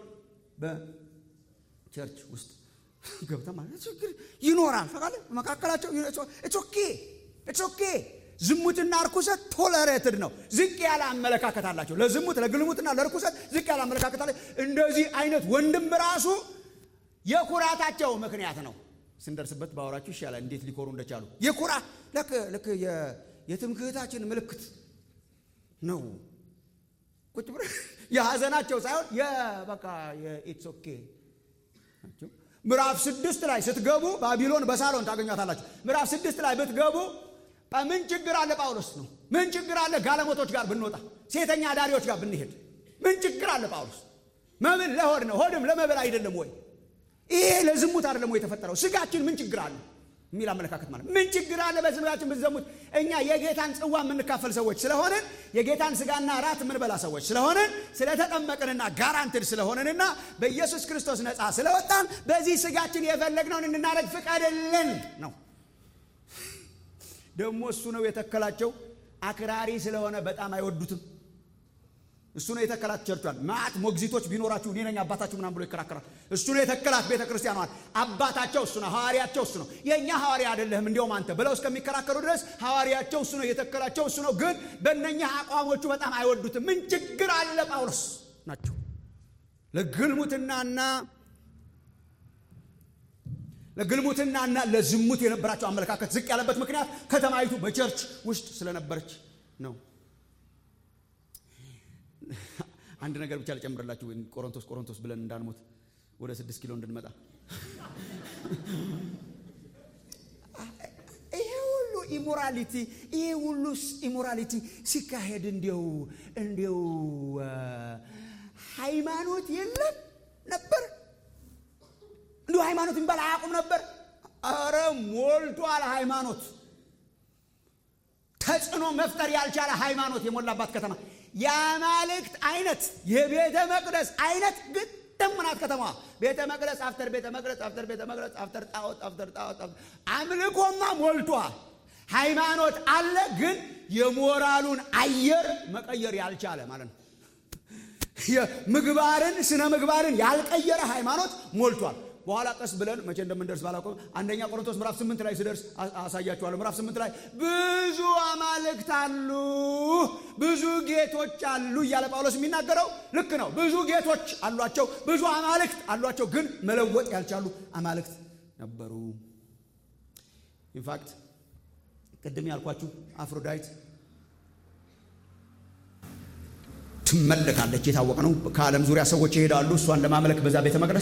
በቸርች ውስጥ ገብተ ማለት ችግር ይኖራል። ፈቃለ መካከላቸው ኦኬ ኦኬ። ዝሙትና እርኩሰት ቶለሬትድ ነው። ዝቅ ያለ አመለካከት አላቸው። ለዝሙት ለግልሙትና ለርኩሰት ዝቅ ያለ አመለካከት አለ። እንደዚህ አይነት ወንድም ራሱ የኩራታቸው ምክንያት ነው። ስንደርስበት ባወራችሁ ይሻላል፣ እንዴት ሊኮሩ እንደቻሉ የኩራ ልክ ልክ የትምክህታችን ምልክት ነው። ቁጭ ብለ የሐዘናቸው ሳይሆን የበቃ የኢትስ ኦኬ ናቸው። ምዕራፍ ስድስት ላይ ስትገቡ ባቢሎን በሳሎን ታገኟታላችሁ። ምዕራፍ ስድስት ላይ ብትገቡ ምን ችግር አለ ጳውሎስ ነው። ምን ችግር አለ ጋለሞቶች ጋር ብንወጣ፣ ሴተኛ አዳሪዎች ጋር ብንሄድ ምን ችግር አለ ጳውሎስ? መብል ለሆድ ነው፣ ሆድም ለመብል አይደለም ወይ? ይሄ ለዝሙት አይደለም ወይ የተፈጠረው? ስጋችን ምን ችግር አለ የሚል አመለካከት ማለት ምን ችግር አለ በስጋችን ብትዘሙት? እኛ የጌታን ጽዋ የምንካፈል ሰዎች ስለሆንን የጌታን ስጋና ራት የምንበላ ሰዎች ስለሆንን ስለተጠመቅንና ጋራንትድ ስለሆንንና በኢየሱስ ክርስቶስ ነፃ ስለወጣን በዚህ ስጋችን የፈለግነውን እንድናደርግ ፍቀድልን ነው። ደግሞ እሱ ነው የተከላቸው። አክራሪ ስለሆነ በጣም አይወዱትም። እሱ ነው የተከላት ቸርቿን። ማዕት ሞግዚቶች ቢኖራችሁ እኔ ነኝ አባታችሁ ምናምን ብሎ ይከራከራል። እሱ ነው የተከላት ቤተ ክርስቲያኗን። አባታቸው እሱ ነው፣ ሐዋርያቸው እሱ ነው። የእኛ ሐዋርያ አይደለህም እንዲያውም አንተ ብለው እስከሚከራከሩ ድረስ ሐዋርያቸው እሱ ነው፣ የተከላቸው እሱ ነው። ግን በእነኛ አቋሞቹ በጣም አይወዱትም። ምን ችግር አለ? ጳውሎስ ናቸው ለግልሙትናና ለግልሙትናና ለዝሙት የነበራቸው አመለካከት ዝቅ ያለበት ምክንያት ከተማይቱ በቸርች ውስጥ ስለነበረች ነው። አንድ ነገር ብቻ ልጨምርላችሁ፣ ቆሮንቶስ ቆሮንቶስ ብለን እንዳንሞት ወደ ስድስት ኪሎ እንድንመጣ። ይሄ ሁሉ ኢሞራሊቲ ይሄ ሁሉ ኢሞራሊቲ ሲካሄድ እንዲው እንዲው ሃይማኖት የለም ነበር እንዲሁ ሃይማኖት የሚባል አያውቁም ነበር። አረ ሞልቷል ሃይማኖት። ተጽዕኖ መፍጠር ያልቻለ ሃይማኖት የሞላባት ከተማ የአማልክት አይነት የቤተ መቅደስ አይነት ግጥም ናት ከተማዋ። ቤተ መቅደስ አፍተር ቤተ መቅደስ አፍተር ቤተ መቅደስ አፍተር ጣዖት አፍተር ጣዖት አምልኮማ ሞልቷል። ሃይማኖት አለ፣ ግን የሞራሉን አየር መቀየር ያልቻለ ማለት ነው። ምግባርን ስነ ምግባርን ያልቀየረ ሃይማኖት ሞልቷል። በኋላ ቀስ ብለን መቼ እንደምንደርስ ባላውቅም አንደኛ ቆሮንቶስ ምዕራፍ ስምንት ላይ ስደርስ አሳያችኋለሁ። ምዕራፍ ስምንት ላይ ብዙ አማልክት አሉ፣ ብዙ ጌቶች አሉ እያለ ጳውሎስ የሚናገረው ልክ ነው። ብዙ ጌቶች አሏቸው፣ ብዙ አማልክት አሏቸው፣ ግን መለወጥ ያልቻሉ አማልክት ነበሩ። ኢንፋክት ቅድም ያልኳችሁ አፍሮዳይት ትመለካለች። የታወቀ ነው። ከዓለም ዙሪያ ሰዎች ይሄዳሉ እሷን ለማምለክ በዛ ቤተ መቅደስ።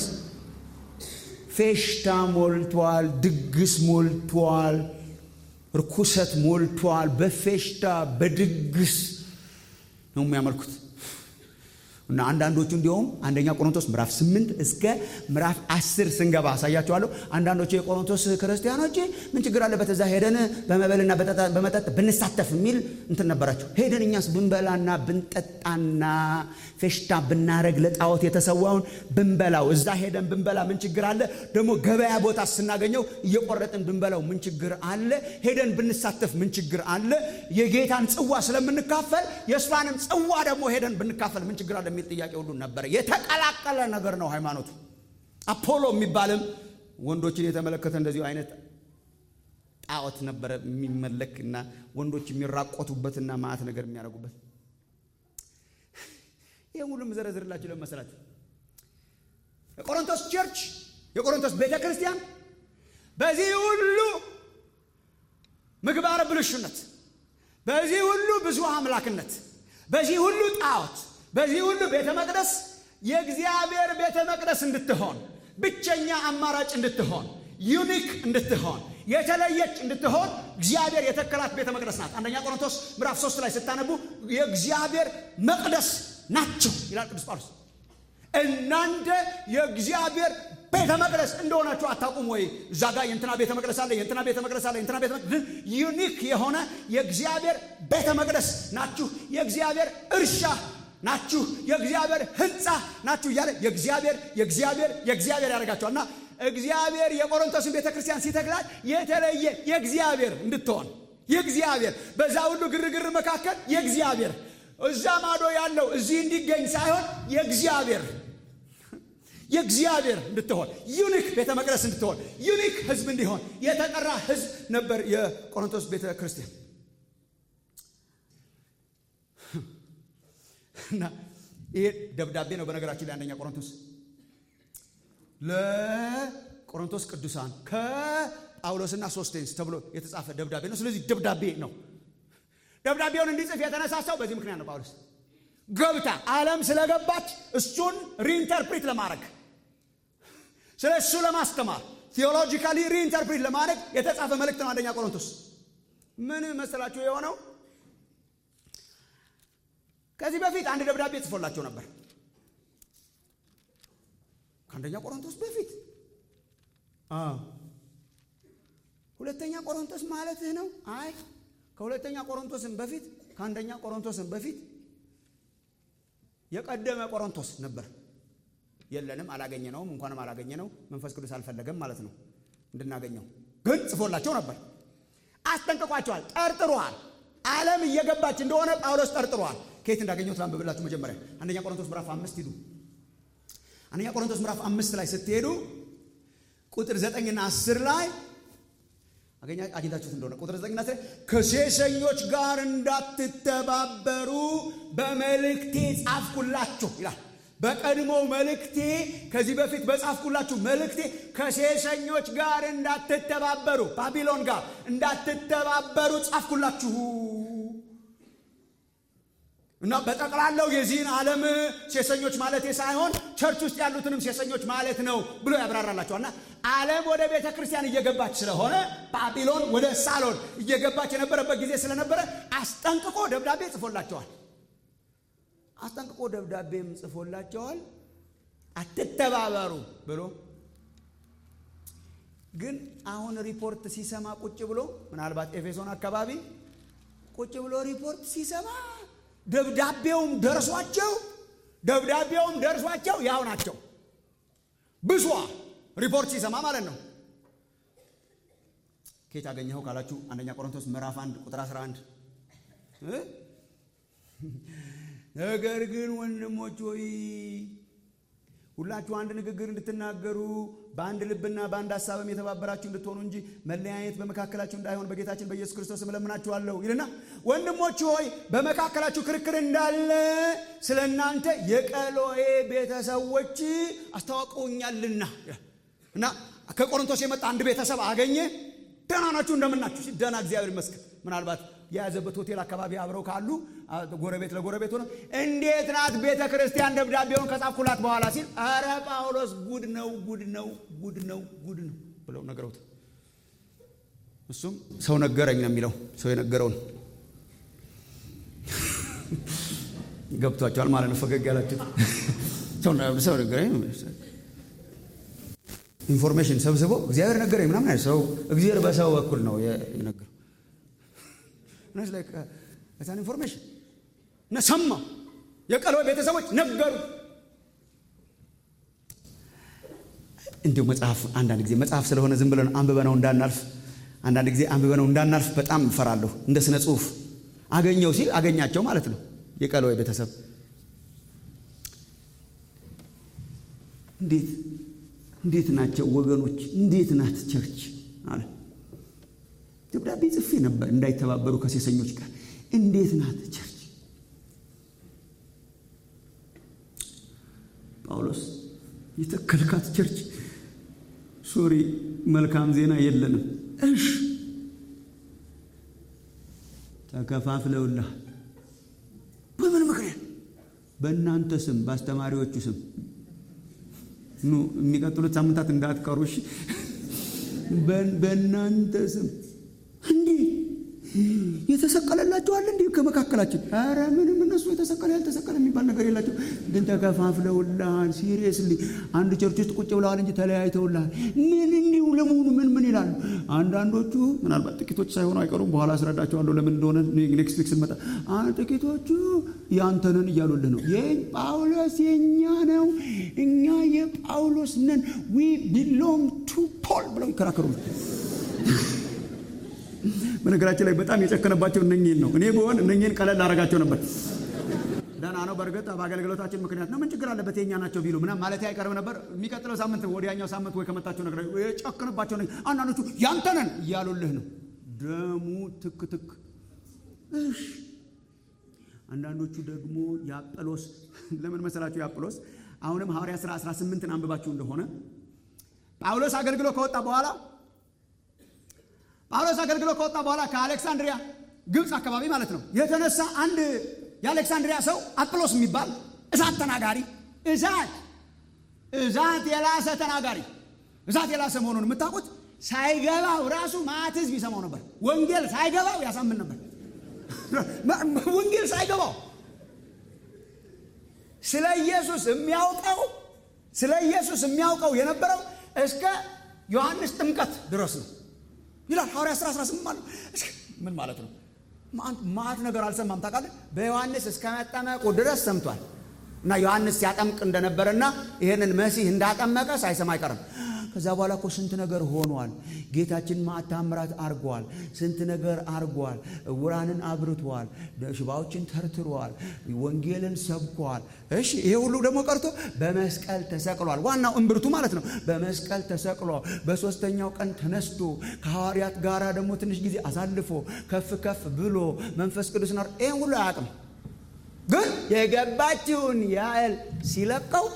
ፌሽታ ሞልቷል፣ ድግስ ሞልቷል፣ ርኩሰት ሞልቷል። በፌሽታ በድግስ ነው የሚያመልኩት እና አንዳንዶቹ እንዲሁም አንደኛ ቆሮንቶስ ምዕራፍ ስምንት እስከ ምዕራፍ አስር ስንገባ አሳያቸዋለሁ። አንዳንዶቹ የቆሮንቶስ ክርስቲያኖች ምን ችግር አለበት እዛ ሄደን በመበልና በመጠጥ ብንሳተፍ የሚል እንትን ነበራቸው። ሄደን እኛስ ብንበላና ብንጠጣና ፌሽታ ብናረግ ለጣዖት የተሰዋውን ብንበላው እዛ ሄደን ብንበላ ምን ችግር አለ? ደግሞ ገበያ ቦታ ስናገኘው እየቆረጥን ብንበላው ምን ችግር አለ? ሄደን ብንሳተፍ ምን ችግር አለ? የጌታን ጽዋ ስለምንካፈል የእሷንም ጽዋ ደግሞ ሄደን ብንካፈል ምን ችግር አለ የሚል ጥያቄ ሁሉ ነበረ። የተቀላቀለ ነገር ነው ሃይማኖቱ። አፖሎ የሚባልም ወንዶችን የተመለከተ እንደዚሁ አይነት ጣዖት ነበረ የሚመለክ እና ወንዶች የሚራቆቱበትና ማዕት ነገር የሚያደርጉበት ይህ ሁሉ የምዘረዝርላችሁ ለመሰላችሁ የቆሮንቶስ ቸርች የቆሮንቶስ ቤተ ክርስቲያን በዚህ ሁሉ ምግባረ ብልሹነት፣ በዚህ ሁሉ ብዙ አምላክነት፣ በዚህ ሁሉ ጣዖት፣ በዚህ ሁሉ ቤተ መቅደስ የእግዚአብሔር ቤተ መቅደስ እንድትሆን ብቸኛ አማራጭ እንድትሆን ዩኒክ እንድትሆን የተለየች እንድትሆን እግዚአብሔር የተከላት ቤተ መቅደስ ናት። አንደኛ ቆሮንቶስ ምዕራፍ ሶስት ላይ ስታነቡ የእግዚአብሔር መቅደስ ናችሁ ይላል ቅዱስ ጳውሎስ። እናንተ የእግዚአብሔር ቤተ መቅደስ እንደሆናችሁ አታውቁም ወይ? እዛ ጋር የእንትና ቤተ መቅደስ አለ፣ የእንትና ቤተ መቅደስ አለ፣ የእንትና ቤተ መቅደስ ዩኒክ የሆነ የእግዚአብሔር ቤተ መቅደስ ናችሁ፣ የእግዚአብሔር እርሻ ናችሁ፣ የእግዚአብሔር ሕንፃ ናችሁ እያለ የእግዚአብሔር የእግዚአብሔር የእግዚአብሔር ያደርጋቸዋል እና እግዚአብሔር የቆሮንቶስን ቤተ ክርስቲያን ሲተክላት የተለየ የእግዚአብሔር እንድትሆን የእግዚአብሔር በዛ ሁሉ ግርግር መካከል የእግዚአብሔር እዛ ማዶ ያለው እዚህ እንዲገኝ ሳይሆን የእግዚአብሔር የእግዚአብሔር እንድትሆን ዩኒክ ቤተ መቅደስ እንድትሆን ዩኒክ ህዝብ እንዲሆን የተጠራ ህዝብ ነበር የቆሮንቶስ ቤተ ክርስቲያን እና ይሄ ደብዳቤ ነው በነገራችን ላይ አንደኛ ቆሮንቶስ ለቆሮንቶስ ቅዱሳን ከጳውሎስና ሶስቴንስ ተብሎ የተጻፈ ደብዳቤ ነው ስለዚህ ደብዳቤ ነው ደብዳቤውን እንዲጽፍ የተነሳሳው በዚህ ምክንያት ነው ጳውሎስ ገብታ ዓለም ስለገባች እሱን ሪኢንተርፕሪት ለማድረግ ስለ እሱ ለማስተማር ቴዎሎጂካሊ ሪኢንተርፕሪት ለማድረግ የተጻፈ መልእክት ነው አንደኛ ቆሮንቶስ ምን መሰላችሁ የሆነው ከዚህ በፊት አንድ ደብዳቤ ጽፎላቸው ነበር ከአንደኛ ቆሮንቶስ በፊት ሁለተኛ ቆሮንቶስ ማለትህ ነው አይ ከሁለተኛ ቆሮንቶስን በፊት ከአንደኛ ቆሮንቶስን በፊት የቀደመ ቆሮንቶስ ነበር የለንም አላገኘ ነውም እንኳንም አላገኘ ነው መንፈስ ቅዱስ አልፈለገም ማለት ነው እንድናገኘው ግን ጽፎላቸው ነበር አስጠንቅቋቸዋል ጠርጥሯል ዓለም እየገባች እንደሆነ ጳውሎስ ጠርጥሯል ከየት እንዳገኘሁት ላንብብላችሁ መጀመሪያ አንደኛ ቆሮንቶስ ምዕራፍ አምስት ሂዱ አንደኛ ቆሮንቶስ ምዕራፍ አምስት ላይ ስትሄዱ ቁጥር ዘጠኝና አስር ላይ አግኝታችሁት እንደሆነ ቁጥር ዘጠኝና አስር ከሴሰኞች ጋር እንዳትተባበሩ በመልእክቴ ጻፍኩላችሁ ይላል በቀድሞ መልእክቴ ከዚህ በፊት በጻፍኩላችሁ መልእክቴ ከሴሰኞች ጋር እንዳትተባበሩ ባቢሎን ጋር እንዳትተባበሩ ጻፍኩላችሁ እና በጠቅላላው የዚህን ዓለም ሴሰኞች ማለት ሳይሆን ቸርች ውስጥ ያሉትንም ሴሰኞች ማለት ነው ብሎ ያብራራላቸዋል እና ዓለም ወደ ቤተ ክርስቲያን እየገባች ስለሆነ ባቢሎን ወደ ሳሎን እየገባች የነበረበት ጊዜ ስለነበረ አስጠንቅቆ ደብዳቤ ጽፎላቸዋል አስጠንቅቆ ደብዳቤም ጽፎላቸዋል አትተባበሩ ብሎ ግን አሁን ሪፖርት ሲሰማ ቁጭ ብሎ ምናልባት ኤፌሶን አካባቢ ቁጭ ብሎ ሪፖርት ሲሰማ ደብዳቤውም ደርሷቸው ደብዳቤውም ደርሷቸው ያው ናቸው ብሷ ሪፖርት ሲሰማ ማለት ነው ኬት አገኘኸው ካላችሁ አንደኛ ቆሮንቶስ ምዕራፍ 1 ቁጥር 11 ነገር ግን ወንድሞች ሆይ ሁላችሁ አንድ ንግግር እንድትናገሩ በአንድ ልብና በአንድ ሀሳብም የተባበራችሁ እንድትሆኑ እንጂ መለያየት በመካከላችሁ እንዳይሆን በጌታችን በኢየሱስ ክርስቶስ እለምናችኋለሁ ይልና ወንድሞች ሆይ በመካከላችሁ ክርክር እንዳለ ስለ እናንተ የቀሎኤ ቤተሰቦች አስታውቀውኛልና እና ከቆሮንቶስ የመጣ አንድ ቤተሰብ አገኘ። ደህና ናችሁ እንደምናችሁ ሲል ደህና እግዚአብሔር ይመስገን። ምናልባት የያዘበት ሆቴል አካባቢ አብረው ካሉ ጎረቤት ለጎረቤት ሆነ እንዴት ናት ቤተ ክርስቲያን ደብዳቤውን ከጻፍኩላት በኋላ ሲል አረ ጳውሎስ ጉድ ነው ጉድ ነው ጉድ ነው ጉድ ነው ብለው ነገረውት። እሱም ሰው ነገረኝ ነው የሚለው ሰው የነገረውን ገብቷቸዋል ማለት ነው። ፈገግ ያላችሁት ሰው ነገረኝ ኢንፎርሜሽን ሰብስቦ እግዚአብሔር ነገረኝ ምናምን አይደል። ሰው እግዚአብሔር በሰው በኩል ነው የነገረው። ዛን ኢንፎርሜሽን እና ሰማ የቀሎኤ ቤተሰቦች ነገሩ። እንዲሁ መጽሐፍ አንዳንድ ጊዜ መጽሐፍ ስለሆነ ዝም ብለን አንብበነው እንዳናልፍ አንዳንድ ጊዜ አንብበነው እንዳናልፍ በጣም እፈራለሁ። እንደ ስነ ጽሁፍ አገኘው ሲል አገኛቸው ማለት ነው። የቀሎኤ ቤተሰብ እንዴት እንዴት ናቸው ወገኖች? እንዴት ናት ቸርች አለ። ደብዳቤ ጽፌ ነበር እንዳይተባበሩ ከሴሰኞች ጋር። እንዴት ናት ቸርች? ጳውሎስ የተከልካት ቸርች ሶሪ፣ መልካም ዜና የለንም። እሽ ተከፋፍለውልሃል። በምን ምክንያት? በእናንተ ስም፣ በአስተማሪዎቹ ስም ኑ የሚቀጥሉት ሳምንታት እንዳትቀሩ እሺ። በእናንተ ስም እንዲህ የተሰቀለላቸዋል እንዲህ ከመካከላችን ኧረ ምንም እነሱ የተሰቀለ ያልተሰቀለ የሚባል ነገር የላቸው፣ ግን ተከፋፍለውልሃል። ሲሪየስሊ አንድ ቸርች ውስጥ ቁጭ ብለዋል እንጂ ተለያይተውልሃል። ምን እንዲሁ ለመሆኑ ምን ምን ይላሉ? አንዳንዶቹ ምናልባት ጥቂቶች ሳይሆኑ አይቀሩም። በኋላ አስረዳቸዋለሁ ለምን እንደሆነ ኔክስት ዊክ ስንመጣ። ጥቂቶቹ ያንተንን እያሉልህ ነው። ጳውሎስ የእኛ ነው፣ እኛ የጳውሎስ ነን፣ ዊ ቢሎንግ ቱ ፖል ብለው ይከራከሩ። በነገራችን ላይ በጣም የጨከነባቸው እነኝህን ነው። እኔ ብሆን እነኝህን ቀለል አደርጋቸው ነበር። ደህና ነው። በእርግጥ በአገልግሎታችን ምክንያት ነው። ምን ችግር አለበት? የኛ ናቸው ቢሉ ምናም ማለት አይቀርም ነበር። የሚቀጥለው ሳምንት ወዲያኛው ሳምንት ወይ ከመጣቸው ነገር የጨከነባቸው አንዳንዶቹ ያንተነን እያሉልህ ነው። ደሙ ትክ ትክ። እሺ አንዳንዶቹ ደግሞ የአጵሎስ ለምን መሰላችሁ? የአጵሎስ አሁንም ሐዋርያ ሥራ 18ን አንብባችሁ እንደሆነ ጳውሎስ አገልግሎ ከወጣ በኋላ ጳውሎስ አገልግሎ ከወጣ በኋላ ከአሌክሳንድሪያ ግብፅ አካባቢ ማለት ነው የተነሳ አንድ የአሌክሳንድሪያ ሰው አጵሎስ የሚባል እሳት ተናጋሪ እሳት እሳት የላሰ ተናጋሪ እሳት የላሰ መሆኑን የምታውቁት ሳይገባው ራሱ ማት ህዝብ ይሰማው ነበር። ወንጌል ሳይገባው ያሳምን ነበር። ወንጌል ሳይገባው ስለ ኢየሱስ የሚያውቀው ስለ ኢየሱስ የሚያውቀው የነበረው እስከ ዮሐንስ ጥምቀት ድረስ ነው ይላል ሐዋርያ 18 ማለት ምን ማለት ነው? ማት ነገር አልሰማም ታውቃለህ። በዮሐንስ እስከ መጠመቁ ድረስ ሰምቷል። እና ዮሐንስ ሲያጠምቅ እንደነበረና ይሄንን መሲህ እንዳጠመቀ ሳይሰማ አይቀርም። ከዛ በኋላ እኮ ስንት ነገር ሆኗል። ጌታችን ማዕት ታምራት አርጓል። ስንት ነገር አርጓል። እውራንን አብርቷል። ሽባዎችን ተርትሯል። ወንጌልን ሰብኳል። እሺ ይሄ ሁሉ ደግሞ ቀርቶ በመስቀል ተሰቅሏል። ዋናው እምብርቱ ማለት ነው። በመስቀል ተሰቅሏል። በሶስተኛው ቀን ተነስቶ ከሐዋርያት ጋራ ደግሞ ትንሽ ጊዜ አሳልፎ ከፍ ከፍ ብሎ መንፈስ ቅዱስ ናር ይህን ሁሉ አያውቅም። ግን የገባችውን ያህል ሲለቀው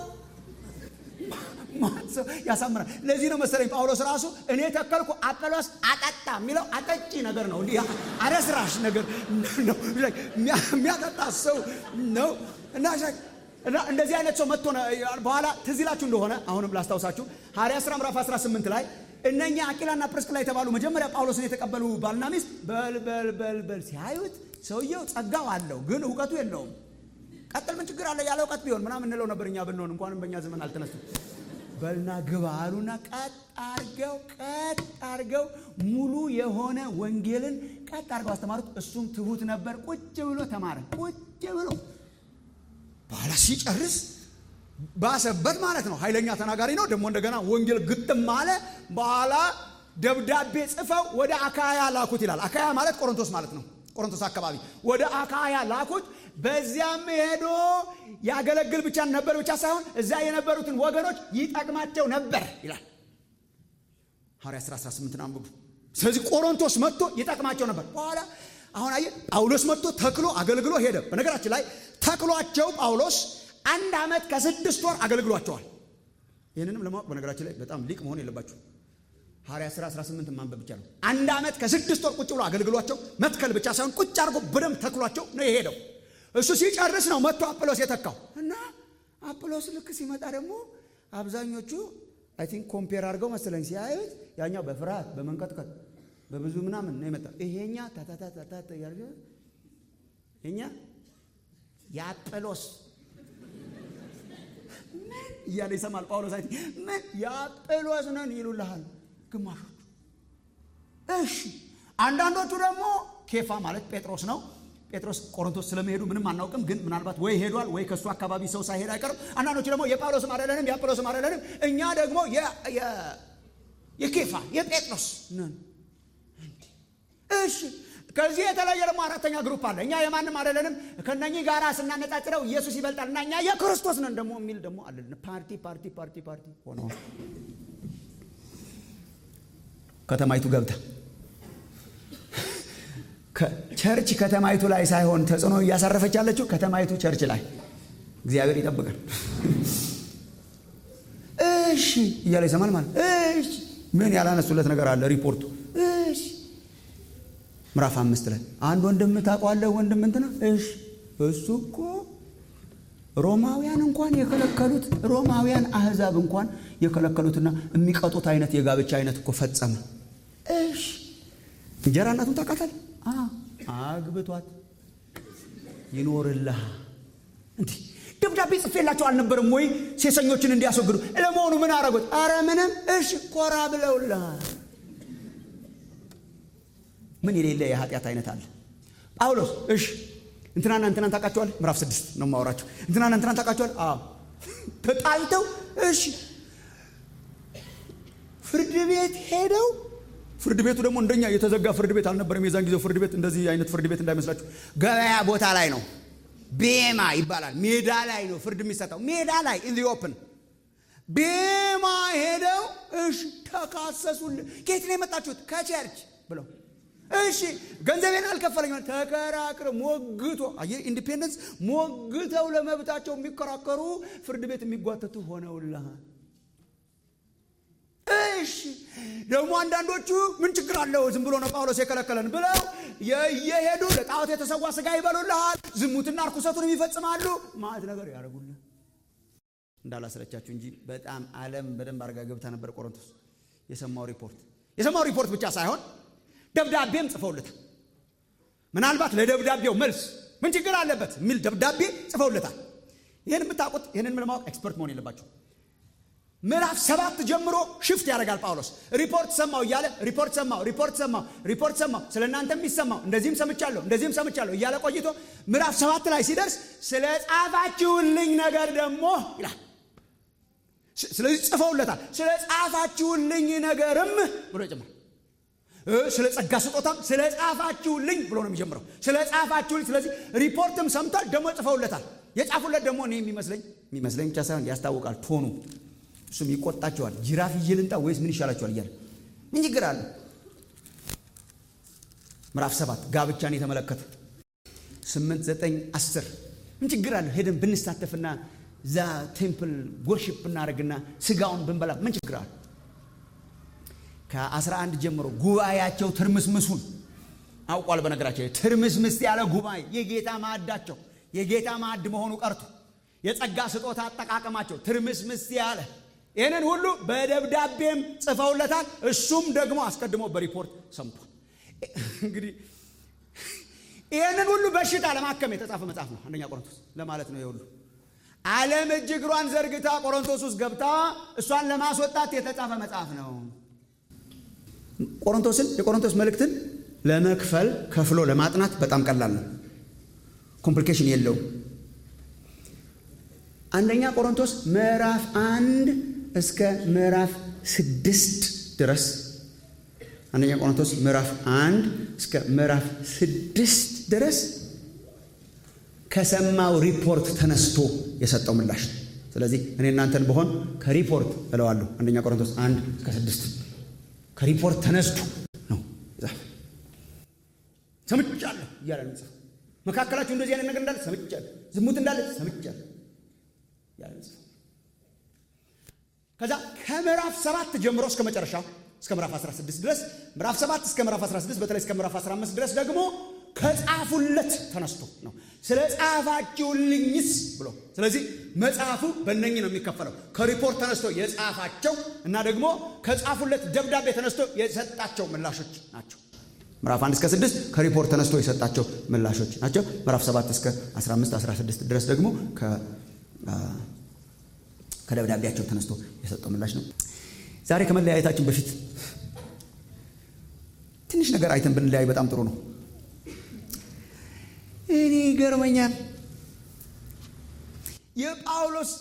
ያሳምራል። ለዚህ ነው መሰለኝ ጳውሎስ ራሱ እኔ ተከልኩ አጵሎስ አጠጣ የሚለው አጠጪ ነገር ነው። እንዲህ አረስራሽ ነገር ነው። የሚያጠጣ ሰው ነው እና እንደዚህ አይነት ሰው መጥቶ በኋላ ትዝ ይላችሁ እንደሆነ አሁንም ላስታውሳችሁ ሐዋርያት ሥራ ምዕራፍ 18 ላይ እነኛ አቂላና ፕርስቅላ የተባሉ መጀመሪያ ጳውሎስን የተቀበሉ ባልና ሚስት በል በል በል በል ሲያዩት ሰውየው ጸጋው አለው፣ ግን እውቀቱ የለውም። ቀጥል ምን ችግር አለ ያለ እውቀት ቢሆን ምናምን እንለው ነበር እኛ ብንሆን እንኳንም በእኛ ዘመን አልተነሱም። በልና ግባ አሉና ቀጥ አርገው ቀጥ አርገው ሙሉ የሆነ ወንጌልን ቀጥ አርገው አስተማሩት። እሱም ትሁት ነበር። ቁጭ ብሎ ተማረ። ቁጭ ብሎ በኋላ ሲጨርስ ባሰበት ማለት ነው። ኃይለኛ ተናጋሪ ነው። ደግሞ እንደገና ወንጌል ግጥም አለ። በኋላ ደብዳቤ ጽፈው ወደ አካያ ላኩት ይላል። አካያ ማለት ቆሮንቶስ ማለት ነው። ቆሮንቶስ አካባቢ ወደ አካያ ላኩት። በዚያም ሄዶ ያገለግል ብቻ ነበር ብቻ ሳይሆን እዛ የነበሩትን ወገኖች ይጠቅማቸው ነበር ይላል ሐዋርያ 10 18 አንብቡ ስለዚህ ቆሮንቶስ መጥቶ ይጠቅማቸው ነበር በኋላ አሁን አየ ጳውሎስ መጥቶ ተክሎ አገልግሎ ሄደ በነገራችን ላይ ተክሏቸው ጳውሎስ አንድ ዓመት ከስድስት ወር አገልግሏቸዋል ይህንንም ለማወቅ በነገራችን ላይ በጣም ሊቅ መሆን የለባችሁ ሐዋርያ 10 18 ማንበብ ብቻ ነው አንድ ዓመት ከስድስት ወር ቁጭ ብሎ አገልግሏቸው መትከል ብቻ ሳይሆን ቁጭ አድርጎ በደንብ ተክሏቸው ነው የሄደው እሱ ሲጨርስ ነው መጥቶ አጵሎስ የተካው እና አጵሎስ ልክ ሲመጣ ደግሞ አብዛኞቹ አይ ቲንክ ኮምፔር አድርገው መሰለኝ ሲያዩት ያኛው በፍርሃት በመንቀጥቀጥ በብዙ ምናምን ነው የመጣ ይሄኛ ታታታታታ ያርገ እኛ የአጵሎስ እያለ ይሰማል ጳውሎስ አይ ምን የአጵሎስ ነን ይሉልሃል ግማሾቹ እሺ አንዳንዶቹ ደግሞ ኬፋ ማለት ጴጥሮስ ነው ጴጥሮስ ቆሮንቶስ ስለመሄዱ ምንም አናውቅም ግን ምናልባት ወይ ሄዷል ወይ ከእሱ አካባቢ ሰው ሳይሄድ አይቀርም አንዳንዶቹ ደግሞ የጳውሎስም አይደለንም የአጵሎስም አይደለንም እኛ ደግሞ የኬፋ የጴጥሮስ ነን እሺ ከዚህ የተለየ ደግሞ አራተኛ ግሩፕ አለ እኛ የማንም አይደለንም ከነኚህ ጋር ስናነጻጽረው ኢየሱስ ይበልጣል እና እኛ የክርስቶስ ነን ደግሞ የሚል ደግሞ አለን ፓርቲ ፓርቲ ፓርቲ ፓርቲ ሆነ ከተማይቱ ገብታ ቸርች ከተማይቱ ላይ ሳይሆን ተጽዕኖ እያሳረፈች ያለችው ከተማይቱ ቸርች ላይ እግዚአብሔር ይጠብቃል እሺ እያለ ይሰማል ማለት እሺ ምን ያላነሱለት ነገር አለ ሪፖርቱ እሺ ምዕራፍ አምስት ላይ አንድ ወንድም ታውቀዋለህ ወንድም እንትና እሺ እሱ እኮ ሮማውያን እንኳን የከለከሉት ሮማውያን አህዛብ እንኳን የከለከሉትና የሚቀጡት አይነት የጋብቻ አይነት እኮ ፈጸመ እሺ እንጀራ እናቱን ታውቃታለህ አግብቷት ይኖርልህ እንዲህ ደብዳቤ ጽፌላቸው አልነበርም ወይ ሴሰኞችን እንዲያስወግዱ ለመሆኑ ምን አረጉት አረ ምንም እሺ ኮራ ብለውልሃል ምን የሌለ የኃጢአት አይነት አለ ጳውሎስ እሺ እንትናና እንትናን ታውቃቸዋል ምዕራፍ ስድስት ነው ማወራቸው እንትናና እንትናን ታውቃቸዋል አዎ ተጣልተው እሺ ፍርድ ቤት ሄደው ፍርድ ቤቱ ደግሞ እንደኛ የተዘጋ ፍርድ ቤት አልነበረም የዛን ጊዜው ፍርድ ቤት እንደዚህ አይነት ፍርድ ቤት እንዳይመስላችሁ ገበያ ቦታ ላይ ነው ቤማ ይባላል ሜዳ ላይ ነው ፍርድ የሚሰጠው ሜዳ ላይ ኢን ኦፕን ቤማ ሄደው እሺ ተካሰሱልን ከየት ነው የመጣችሁት ከቸርች ብለው እሺ ገንዘቤን አልከፈለኝ ተከራክረ ሞግቶ አየ ኢንዲፔንደንስ ሞግተው ለመብታቸው የሚከራከሩ ፍርድ ቤት የሚጓተቱ ሆነውልሃል እሺ ደግሞ አንዳንዶቹ ምን ችግር አለው ዝም ብሎ ነው ጳውሎስ የከለከለን ብለው እየሄዱ ለጣዖት የተሰዋ ስጋ ይበሉልሃል ዝሙትና እርኩሰቱን ይፈጽማሉ ማለት ነገር ያደርጉልህ እንዳላስረቻችሁ እንጂ በጣም አለም በደንብ አርጋ ገብታ ነበር ቆሮንቶስ የሰማው ሪፖርት የሰማው ሪፖርት ብቻ ሳይሆን ደብዳቤም ጽፈውለታል ምናልባት ለደብዳቤው መልስ ምን ችግር አለበት የሚል ደብዳቤ ጽፈውለታል ይህን የምታውቁት ይህንን ለማወቅ ኤክስፐርት መሆን የለባቸው ምዕራፍ ሰባት ጀምሮ ሽፍት ያደርጋል ጳውሎስ ሪፖርት ሰማው እያለ ሪፖርት ሰማው ሪፖርት ሰማው ሪፖርት ሰማው ስለ እናንተ የሚሰማው እንደዚህም ሰምቻለሁ እንደዚህም ሰምቻለሁ እያለ ቆይቶ ምዕራፍ ሰባት ላይ ሲደርስ ስለ ጻፋችሁልኝ ነገር ደግሞ ይላል ስለዚህ ጽፈውለታል ስለ ጻፋችሁልኝ ነገርም ብሎ ይጨምራል ስለ ጸጋ ስጦታም ስለ ጻፋችሁልኝ ብሎ ነው የሚጀምረው ስለ ጻፋችሁልኝ ስለዚህ ሪፖርትም ሰምቷል ደግሞ ጽፈውለታል የጻፉለት ደግሞ እኔ የሚመስለኝ የሚመስለኝ ብቻ ሳይሆን ያስታውቃል ቶኑ እሱም ይቆጣቸዋል ጅራፍ ይዤ ልምጣ ወይስ ምን ይሻላቸዋል እያለ ምን ችግር አለ ምዕራፍ ሰባት ጋብቻን የተመለከተ ስምንት ዘጠኝ አስር ምን ችግር አለ ሄደን ብንሳተፍና ዛ ቴምፕል ወርሽፕ ብናደርግና ስጋውን ብንበላ ምን ችግር አለ ከአስራ አንድ ጀምሮ ጉባኤያቸው ትርምስምሱን አውቋል በነገራቸው ትርምስምስ ያለ ጉባኤ የጌታ ማዕዳቸው የጌታ ማዕድ መሆኑ ቀርቶ የጸጋ ስጦታ አጠቃቀማቸው ትርምስምስ ያለ ይህንን ሁሉ በደብዳቤም ጽፈውለታል እሱም ደግሞ አስቀድሞ በሪፖርት ሰምቷል እንግዲህ ይህንን ሁሉ በሽታ ለማከም የተጻፈ መጽሐፍ ነው አንደኛ ቆሮንቶስ ለማለት ነው የሁሉ ዓለም እጅ እግሯን ዘርግታ ቆሮንቶስ ውስጥ ገብታ እሷን ለማስወጣት የተጻፈ መጽሐፍ ነው ቆሮንቶስን የቆሮንቶስ መልእክትን ለመክፈል ከፍሎ ለማጥናት በጣም ቀላል ነው ኮምፕሊኬሽን የለውም አንደኛ ቆሮንቶስ ምዕራፍ አንድ እስከ ምዕራፍ ስድስት ድረስ አንደኛ ቆሮንቶስ ምዕራፍ አንድ እስከ ምዕራፍ ስድስት ድረስ ከሰማው ሪፖርት ተነስቶ የሰጠው ምላሽ ነው። ስለዚህ እኔ እናንተን በሆን ከሪፖርት እለዋለሁ። አንደኛ ቆሮንቶስ አንድ እስከ ስድስት ከሪፖርት ተነስቶ ነው የጻፈው። ሰምቻለሁ እያለ ነው የጻፈው። መካከላችሁ እንደዚህ አይነት ነገር እንዳለ ሰምቻለሁ፣ ዝሙት እንዳለ ሰምቻለሁ እያለ ነው የጻፈው። ከዛ ከምዕራፍ ሰባት ጀምሮ እስከ መጨረሻ እስከ ምዕራፍ 16 ድረስ ምዕራፍ 7 እስከ ምዕራፍ 16 በተለይ እስከ ምዕራፍ 15 ድረስ ደግሞ ከጻፉለት ተነስቶ ነው ስለ ጻፋችሁልኝስ ብሎ። ስለዚህ መጽሐፉ በእነኝህ ነው የሚከፈለው። ከሪፖርት ተነስቶ የጻፋቸው እና ደግሞ ከጻፉለት ደብዳቤ ተነስቶ የሰጣቸው ምላሾች ናቸው። ምዕራፍ 1 እስከ 6 ከሪፖርት ተነስቶ የሰጣቸው ምላሾች ናቸው። ምዕራፍ 7 እስከ 15 16 ድረስ ደግሞ ከደብዳቤያቸው ተነስቶ የሰጠው ምላሽ ነው። ዛሬ ከመለያየታችን በፊት ትንሽ ነገር አይተን ብንለያይ በጣም ጥሩ ነው። እኔ ይገርመኛል የጳውሎስ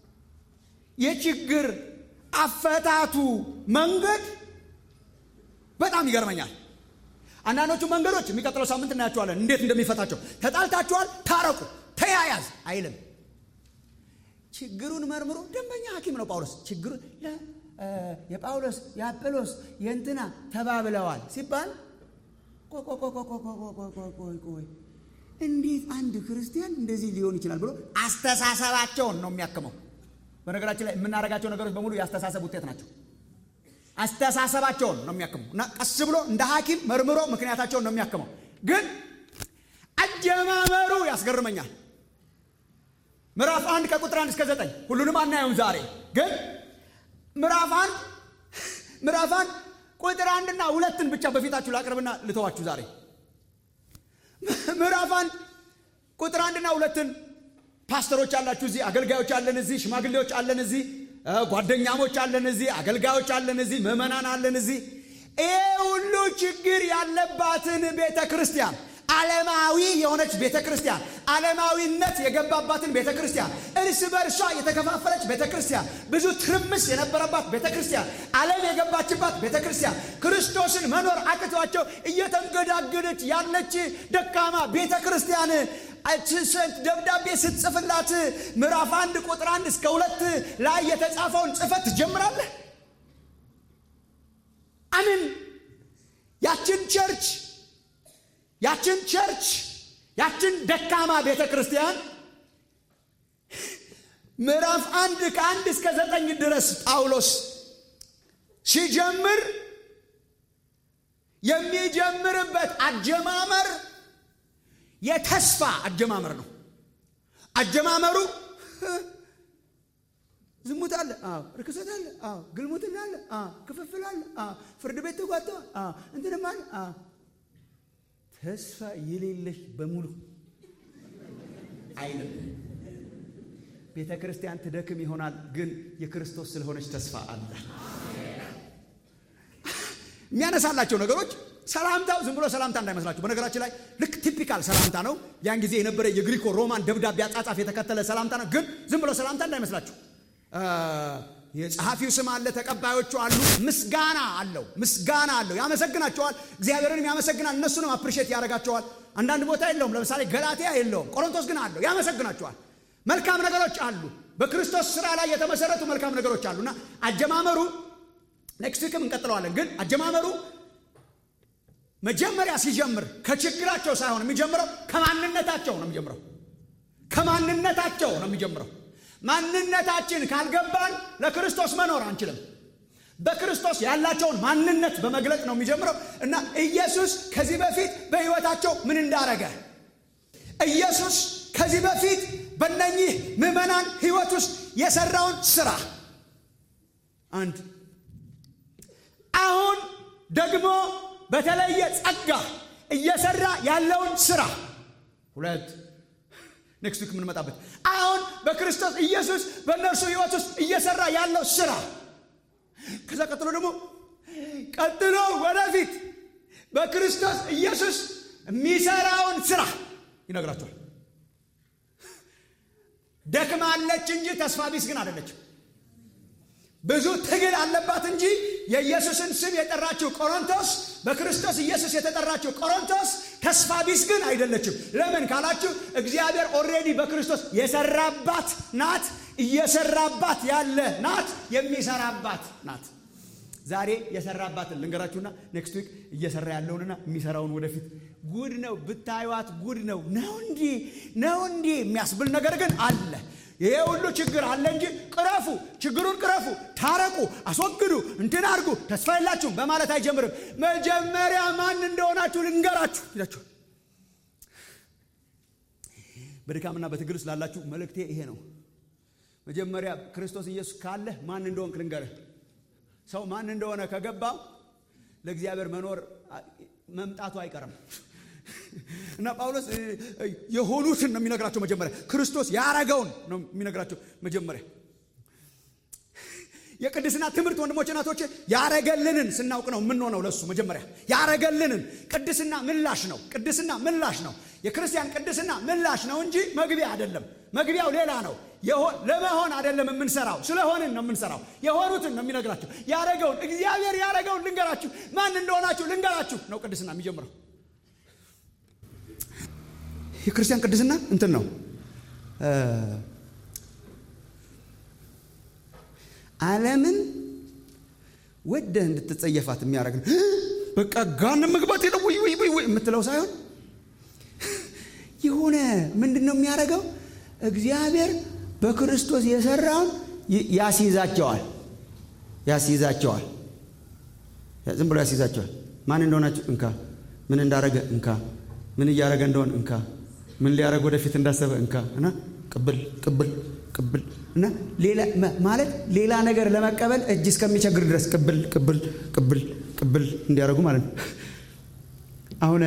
የችግር አፈታቱ መንገድ በጣም ይገርመኛል። አንዳንዶቹ መንገዶች የሚቀጥለው ሳምንት እናያቸዋለን፣ እንዴት እንደሚፈታቸው። ተጣልታችኋል፣ ታረቁ፣ ተያያዝ አይልም። ችግሩን መርምሮ ደንበኛ ሐኪም ነው ጳውሎስ። ችግሩ የጳውሎስ የአጵሎስ የእንትና ተባብለዋል ሲባል ቆይ እንዴት አንድ ክርስቲያን እንደዚህ ሊሆን ይችላል ብሎ አስተሳሰባቸውን ነው የሚያክመው። በነገራችን ላይ የምናደርጋቸው ነገሮች በሙሉ የአስተሳሰብ ውጤት ናቸው። አስተሳሰባቸውን ነው የሚያክመው እና ቀስ ብሎ እንደ ሐኪም መርምሮ ምክንያታቸውን ነው የሚያክመው። ግን አጀማመሩ ያስገርመኛል። ምዕራፍ አንድ ከቁጥር አንድ እስከ ዘጠኝ ሁሉንም አናየውም ዛሬ ግን ምዕራፍ አንድ ምዕራፍ አንድ ቁጥር አንድና ሁለትን ብቻ በፊታችሁ ላቅርብና ልተዋችሁ ዛሬ ምዕራፍ አንድ ቁጥር አንድና ሁለትን ፓስተሮች አላችሁ እዚህ፣ አገልጋዮች አለን እዚህ፣ ሽማግሌዎች አለን እዚህ፣ ጓደኛሞች አለን እዚህ፣ አገልጋዮች አለን እዚህ፣ ምዕመናን አለን እዚህ። ይሄ ሁሉ ችግር ያለባትን ቤተ ክርስቲያን ዓለማዊ የሆነች ቤተ ክርስቲያን ዓለማዊነት የገባባትን ቤተ ክርስቲያን እርስ በርሷ የተከፋፈለች ቤተ ክርስቲያን ብዙ ትርምስ የነበረባት ቤተ ክርስቲያን ዓለም የገባችባት ቤተ ክርስቲያን ክርስቶስን መኖር አቅቷቸው እየተንገዳገደች ያለች ደካማ ቤተ ክርስቲያን ደብዳቤ ስትጽፍላት ምዕራፍ አንድ ቁጥር አንድ እስከ ሁለት ላይ የተጻፈውን ጽፈት ትጀምራለህ። አምን ያችን ቸርች ያችን ቸርች ያችን ደካማ ቤተ ክርስቲያን ምዕራፍ አንድ ከአንድ እስከ ዘጠኝ ድረስ ጳውሎስ ሲጀምር የሚጀምርበት አጀማመር የተስፋ አጀማመር ነው። አጀማመሩ ዝሙት አለ፣ አዎ፣ ርክሰት አለ፣ አዎ፣ ግልሙትና አለ፣ አዎ፣ ክፍፍል አለ፣ አዎ፣ ፍርድ ቤት ተጓተዋል፣ አዎ፣ እንትንም አለ፣ አዎ ተስፋ የሌለሽ በሙሉ አይልም። ቤተ ክርስቲያን ትደክም ይሆናል፣ ግን የክርስቶስ ስለሆነች ተስፋ አለ። የሚያነሳላቸው ነገሮች ሰላምታው ዝም ብሎ ሰላምታ እንዳይመስላችሁ። በነገራችን ላይ ልክ ቲፒካል ሰላምታ ነው። ያን ጊዜ የነበረ የግሪኮ ሮማን ደብዳቤ አጻጻፍ የተከተለ ሰላምታ ነው። ግን ዝም ብሎ ሰላምታ እንዳይመስላችሁ። የጸሐፊው ስም አለ፣ ተቀባዮቹ አሉ፣ ምስጋና አለው። ምስጋና አለው፣ ያመሰግናቸዋል። እግዚአብሔርንም ያመሰግናል፣ እነሱንም አፕሪሼት ያደርጋቸዋል። አንዳንድ ቦታ የለውም። ለምሳሌ ገላትያ የለውም፣ ቆሮንቶስ ግን አለው፣ ያመሰግናቸዋል። መልካም ነገሮች አሉ፣ በክርስቶስ ስራ ላይ የተመሰረቱ መልካም ነገሮች አሉ እና አጀማመሩ ኔክስት ዊክም እንቀጥለዋለን። ግን አጀማመሩ መጀመሪያ ሲጀምር ከችግራቸው ሳይሆን የሚጀምረው ከማንነታቸው ነው የሚጀምረው ከማንነታቸው ነው የሚጀምረው። ማንነታችን ካልገባን ለክርስቶስ መኖር አንችልም። በክርስቶስ ያላቸውን ማንነት በመግለጥ ነው የሚጀምረው እና ኢየሱስ ከዚህ በፊት በሕይወታቸው ምን እንዳረገ ኢየሱስ ከዚህ በፊት በእነኚህ ምዕመናን ሕይወት ውስጥ የሰራውን ስራ አንድ አሁን ደግሞ በተለየ ጸጋ እየሰራ ያለውን ስራ ሁለት ኔክስት ዊክ የምንመጣበት አሁን በክርስቶስ ኢየሱስ በእነርሱ ህይወት ውስጥ እየሰራ ያለው ስራ ከዛ ቀጥሎ ደግሞ ቀጥሎ ወደፊት በክርስቶስ ኢየሱስ የሚሰራውን ስራ ይነግራቸዋል። ደክማለች እንጂ ተስፋ ቢስ ግን አይደለችም። ብዙ ትግል አለባት እንጂ የኢየሱስን ስም የጠራችው ቆሮንቶስ በክርስቶስ ኢየሱስ የተጠራችው ቆሮንቶስ ተስፋ ቢስ ግን አይደለችም። ለምን ካላችሁ እግዚአብሔር ኦልሬዲ በክርስቶስ የሰራባት ናት፣ እየሰራባት ያለ ናት፣ የሚሰራባት ናት። ዛሬ የሰራባትን ልንገራችሁና ኔክስት ዊክ እየሰራ ያለውንና የሚሰራውን ወደፊት ጉድ ነው ብታዩት፣ ጉድ ነው ነው እንዲ ነው እንዲ የሚያስብል ነገር ግን አለ። ይሄ ሁሉ ችግር አለ እንጂ ቅረፉ፣ ችግሩን ቅረፉ፣ ታረቁ፣ አስወግዱ፣ እንትን አድርጉ፣ ተስፋ የላችሁም በማለት አይጀምርም። መጀመሪያ ማን እንደሆናችሁ ልንገራችሁ ይላችኋል። በድካምና በትግል ውስጥ ላላችሁ መልእክቴ ይሄ ነው። መጀመሪያ ክርስቶስ ኢየሱስ ካለህ ማን እንደሆንክ ልንገርህ። ሰው ማን እንደሆነ ከገባው ለእግዚአብሔር መኖር መምጣቱ አይቀርም። እና ጳውሎስ የሆኑትን ነው የሚነግራቸው። መጀመሪያ ክርስቶስ ያረገውን ነው የሚነግራቸው። መጀመሪያ የቅድስና ትምህርት ወንድሞች እናቶች፣ ያረገልንን ስናውቅ ነው የምንሆነው ለሱ። መጀመሪያ ያረገልንን ቅድስና ምላሽ ነው። ቅድስና ምላሽ ነው። የክርስቲያን ቅድስና ምላሽ ነው እንጂ መግቢያ አይደለም። መግቢያው ሌላ ነው። ለመሆን አይደለም የምንሰራው፣ ስለሆንን ነው የምንሰራው። የሆኑትን ነው የሚነግራቸው። ያረገውን እግዚአብሔር ያረገውን ልንገራችሁ፣ ማን እንደሆናችሁ ልንገራችሁ ነው ቅድስና የሚጀምረው። የክርስቲያን ቅድስና እንትን ነው ዓለምን ወደህ እንድትጸየፋት የሚያደርግ ነው። በቃ ጋን መግባት የለ ወይ ወይ ወይ የምትለው ሳይሆን የሆነ ምንድን ነው የሚያደርገው? እግዚአብሔር በክርስቶስ የሰራውን ያስይዛቸዋል ያስይዛቸዋል። ዝም ብሎ ያስይዛቸዋል። ማን እንደሆናችሁ እንካ፣ ምን እንዳረገ እንካ፣ ምን እያረገ እንደሆን እንካ፣ ምን ሊያረግ ወደፊት እንዳሰበ እንካ እና ቅብል ቅብል ቅብል እና ሌላ ማለት ሌላ ነገር ለመቀበል እጅ እስከሚቸግር ድረስ ቅብል ቅብል ቅብል ቅብል እንዲያደርጉ ማለት ነው። አሁን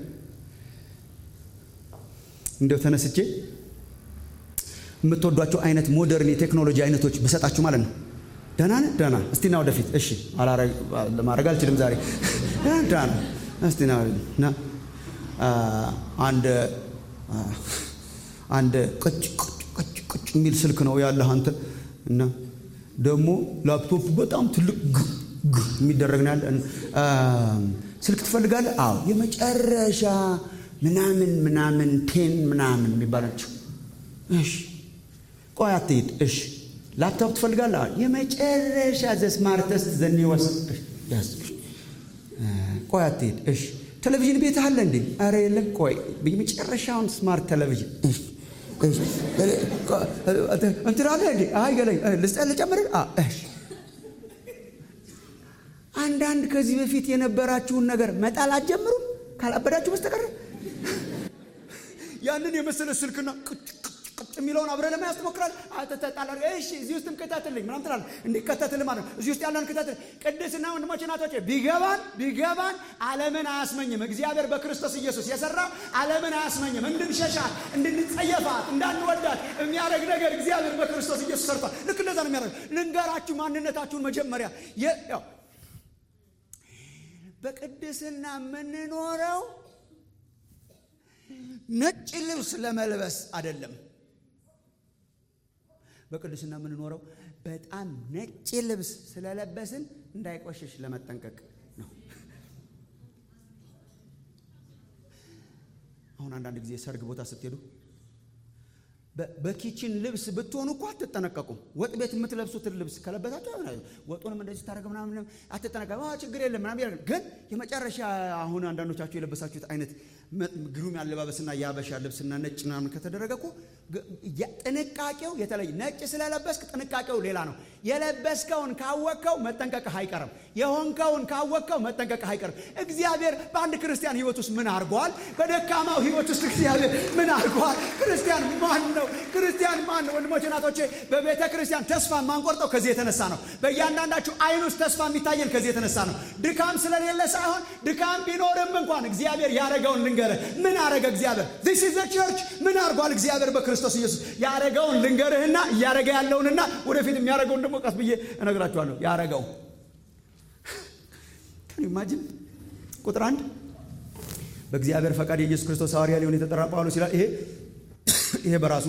እንደው ተነስቼ የምትወዷቸው አይነት ሞደርን የቴክኖሎጂ አይነቶች ብሰጣችሁ ማለት ነው። ደህና ነህ? ደህና እስቲ ና ወደፊት። እሺ ማድረግ አልችልም ዛሬ። ደህና እስቲ ና እና አንድ አንድ ቅጭ ቅጭ ቅጭ የሚል ስልክ ነው ያለህ አንተ እና ደግሞ ላፕቶፕ በጣም ትልቅ ግ ግ የሚደረግ ነው ያለ ስልክ ትፈልጋለህ? አዎ የመጨረሻ ምናምን ምናምን ቴን ምናምን የሚባላቸው እሺ ቆይ አትሄድ። እሺ ላፕቶፕ ትፈልጋለህ? የመጨረሻ ዘ ስማርተስት ዘ ኒወስት ቆይ አትሄድ። እሺ ቴሌቪዥን ቤት አለ እንዴ? አረ የለም። ቆይ የመጨረሻውን ስማርት ቴሌቪዥን እንትን አለ እንዴ? አይ ገለኝ ልጨምር። እሺ አንዳንድ ከዚህ በፊት የነበራችሁን ነገር መጣል አትጀምሩም ካላበዳችሁ በስተቀር ያንን የመሰለ ስልክና ቁጭ ቁጭ የሚለውን አብረህ ለመያዝ ትሞክራለህ። ተጣላ እሺ፣ እዚህ ውስጥም ክተትልኝ ምናምን ትላለህ። እንዲከተትልህ ማለት ነው። እዚህ ውስጥ ያለን ክተትል ቅድስና ወንድሞች እናቶች፣ ቢገባን ቢገባን ዓለምን አያስመኝም። እግዚአብሔር በክርስቶስ ኢየሱስ የሰራው ዓለምን አያስመኝም። እንድንሸሻት፣ እንድንጸየፋት፣ እንዳንወዳት የሚያደርግ ነገር እግዚአብሔር በክርስቶስ ኢየሱስ ሰርቷል። ልክ እንደዛ ነው የሚያደርግ። ልንገራችሁ ማንነታችሁን መጀመሪያ ያው በቅድስና የምንኖረው ነጭ ልብስ ለመልበስ አይደለም። በቅድስና የምንኖረው በጣም ነጭ ልብስ ስለለበስን እንዳይቆሽሽ ለመጠንቀቅ ነው። አሁን አንዳንድ ጊዜ ሰርግ ቦታ ስትሄዱ በኪችን ልብስ ብትሆኑ እኮ አትጠነቀቁም። ወጥ ቤት የምትለብሱትን ልብስ ከለበሳችሁ ወጡንም እንደዚህ ታደረገ ምናምን አትጠነቀቁ። ችግር የለም ምናምን ግን የመጨረሻ አሁን አንዳንዶቻችሁ የለበሳችሁት አይነት ግሩም ያለባበስና የአበሻ ልብስና ነጭ ምናምን ከተደረገ እኮ ጥንቃቄው የተለየ ነጭ ስለለበስክ ጥንቃቄው ሌላ ነው። የለበስከውን ካወቅከው መጠንቀቅህ አይቀርም። የሆንከውን ካወቅከው መጠንቀቅህ አይቀርም። እግዚአብሔር በአንድ ክርስቲያን ሕይወት ውስጥ ምን አድርጓል? በደካማው ሕይወት ውስጥ እግዚአብሔር ምን አድርጓል? ክርስቲያን ማን ነው? ክርስቲያን ማን ነው? ወንድሞች እናቶቼ፣ በቤተ ክርስቲያን ተስፋ የማንቆርጠው ከዚህ የተነሳ ነው። በእያንዳንዳችሁ አይን ውስጥ ተስፋ የሚታየን ከዚህ የተነሳ ነው። ድካም ስለሌለ ሳይሆን ድካም ቢኖርም እንኳን እግዚአብሔር ያደረገውን ልንገርህ። ምን አረገ እግዚአብሔር? ዚስ ኢዝ ዘ ቸርች። ምን አድርጓል እግዚአብሔር በክርስቶስ ኢየሱስ? ያረገውን ልንገርህና እያረገ ያለውንና ወደፊት የሚያደርገውን ደግሞ ቀስ ብዬ እነግራችኋለሁ። ያረገው ኢማጂን ቁጥር አንድ በእግዚአብሔር ፈቃድ የኢየሱስ ክርስቶስ ሐዋርያ ሊሆን የተጠራ ጳውሎስ ይላል። ይሄ ይሄ በራሱ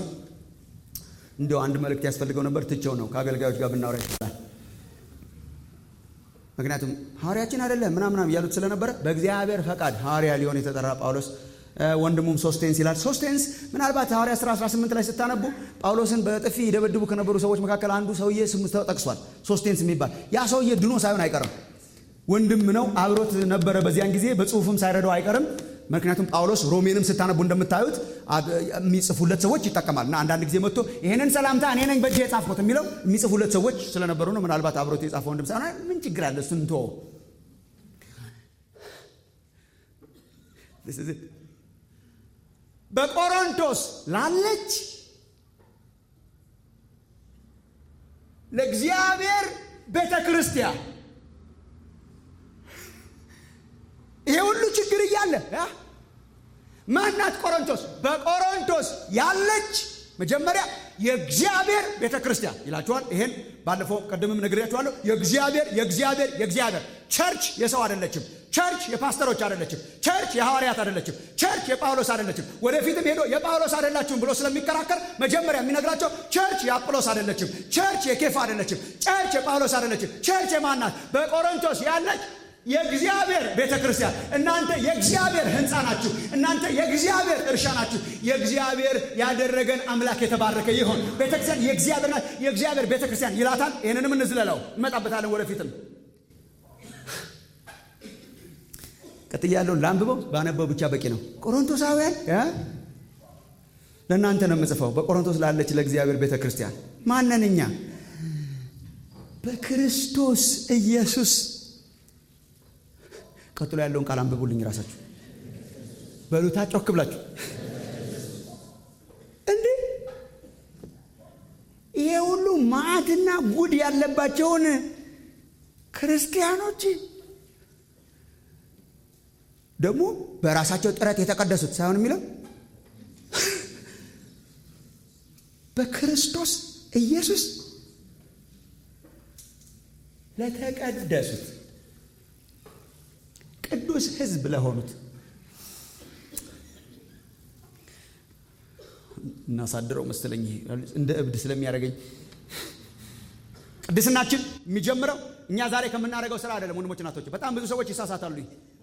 እንደው አንድ መልእክት ያስፈልገው ነበር። ትቼው ነው ከአገልጋዮች ጋር ብናወራ ይችላል። ምክንያቱም ሐዋርያችን አይደለም ምናምናም እያሉት ስለነበረ በእግዚአብሔር ፈቃድ ሐዋርያ ሊሆን የተጠራ ጳውሎስ ወንድሙም ሶስቴንስ ይላል። ሶስቴንስ ምናልባት ሐዋርያ ሥራ 18 ላይ ስታነቡ ጳውሎስን በጥፊ ይደበድቡ ከነበሩ ሰዎች መካከል አንዱ ሰውዬ ስሙ ተጠቅሷል። ሶስቴንስ የሚባል ያ ሰውዬ ድኖ ሳይሆን አይቀርም። ወንድም ነው፣ አብሮት ነበረ በዚያን ጊዜ በጽሁፍም ሳይረዳው አይቀርም። ምክንያቱም ጳውሎስ ሮሜንም ስታነቡ እንደምታዩት የሚጽፉለት ሰዎች ይጠቀማል እና አንዳንድ ጊዜ መጥቶ ይህንን ሰላምታ እኔ ነኝ በእጅ የጻፍኩት የሚለው የሚጽፉለት ሰዎች ስለነበሩ ነው። ምናልባት አብሮት የጻፈ ወንድም ሳይሆን ምን ችግር አለ እሱን እንተወው። በቆሮንቶስ ላለች ለእግዚአብሔር ቤተ ክርስቲያን ይሄ ሁሉ ችግር እያለ ማናት ቆሮንቶስ? በቆሮንቶስ ያለች መጀመሪያ የእግዚአብሔር ቤተ ክርስቲያን ይላችኋል። ይሄን ባለፈው ቀደምም ነግሬያችኋለሁ። የእግዚአብሔር የእግዚአብሔር የእግዚአብሔር ቸርች የሰው አይደለችም። ቸርች የፓስተሮች አይደለችም። ቸርች የሐዋርያት አይደለችም። ቸርች የጳውሎስ አይደለችም። ወደፊትም ሄዶ የጳውሎስ አይደላችሁም ብሎ ስለሚከራከር መጀመሪያ የሚነግራቸው ቸርች የአጵሎስ አይደለችም። ቸርች የኬፋ አይደለችም። ቸርች የጳውሎስ አይደለችም። ቸርች የማናት? በቆሮንቶስ ያለች የእግዚአብሔር ቤተ ክርስቲያን። እናንተ የእግዚአብሔር ሕንፃ ናችሁ። እናንተ የእግዚአብሔር እርሻ ናችሁ። የእግዚአብሔር ያደረገን አምላክ የተባረከ ይሆን። ቤተ ክርስቲያን የእግዚአብሔር ናት። የእግዚአብሔር ቤተ ክርስቲያን ይላታል። ይህንንም እንዝለለው፣ እንመጣበታለን ወደፊትም። ቀጥያ ያለውን ለአንብበው ባነበው ብቻ በቂ ነው። ቆሮንቶሳውያን ለእናንተ ነው የምጽፈው። በቆሮንቶስ ላለች ለእግዚአብሔር ቤተ ክርስቲያን ማነን እኛ? በክርስቶስ ኢየሱስ ቀጥሎ ያለውን ቃል አንብቡልኝ ራሳችሁ በሉታ ጮክ ብላችሁ እንዴ ይሄ ሁሉ ማዕትና ጉድ ያለባቸውን ክርስቲያኖች ደግሞ በራሳቸው ጥረት የተቀደሱት ሳይሆን የሚለው በክርስቶስ ኢየሱስ ለተቀደሱት ቅዱስ ሕዝብ ለሆኑት እናሳድረው መሰለኝ እንደ እብድ ስለሚያደርገኝ ቅድስናችን የሚጀምረው እኛ ዛሬ ከምናደርገው ስራ አይደለም። ወንድሞች እናቶች፣ በጣም ብዙ ሰዎች ይሳሳታሉ።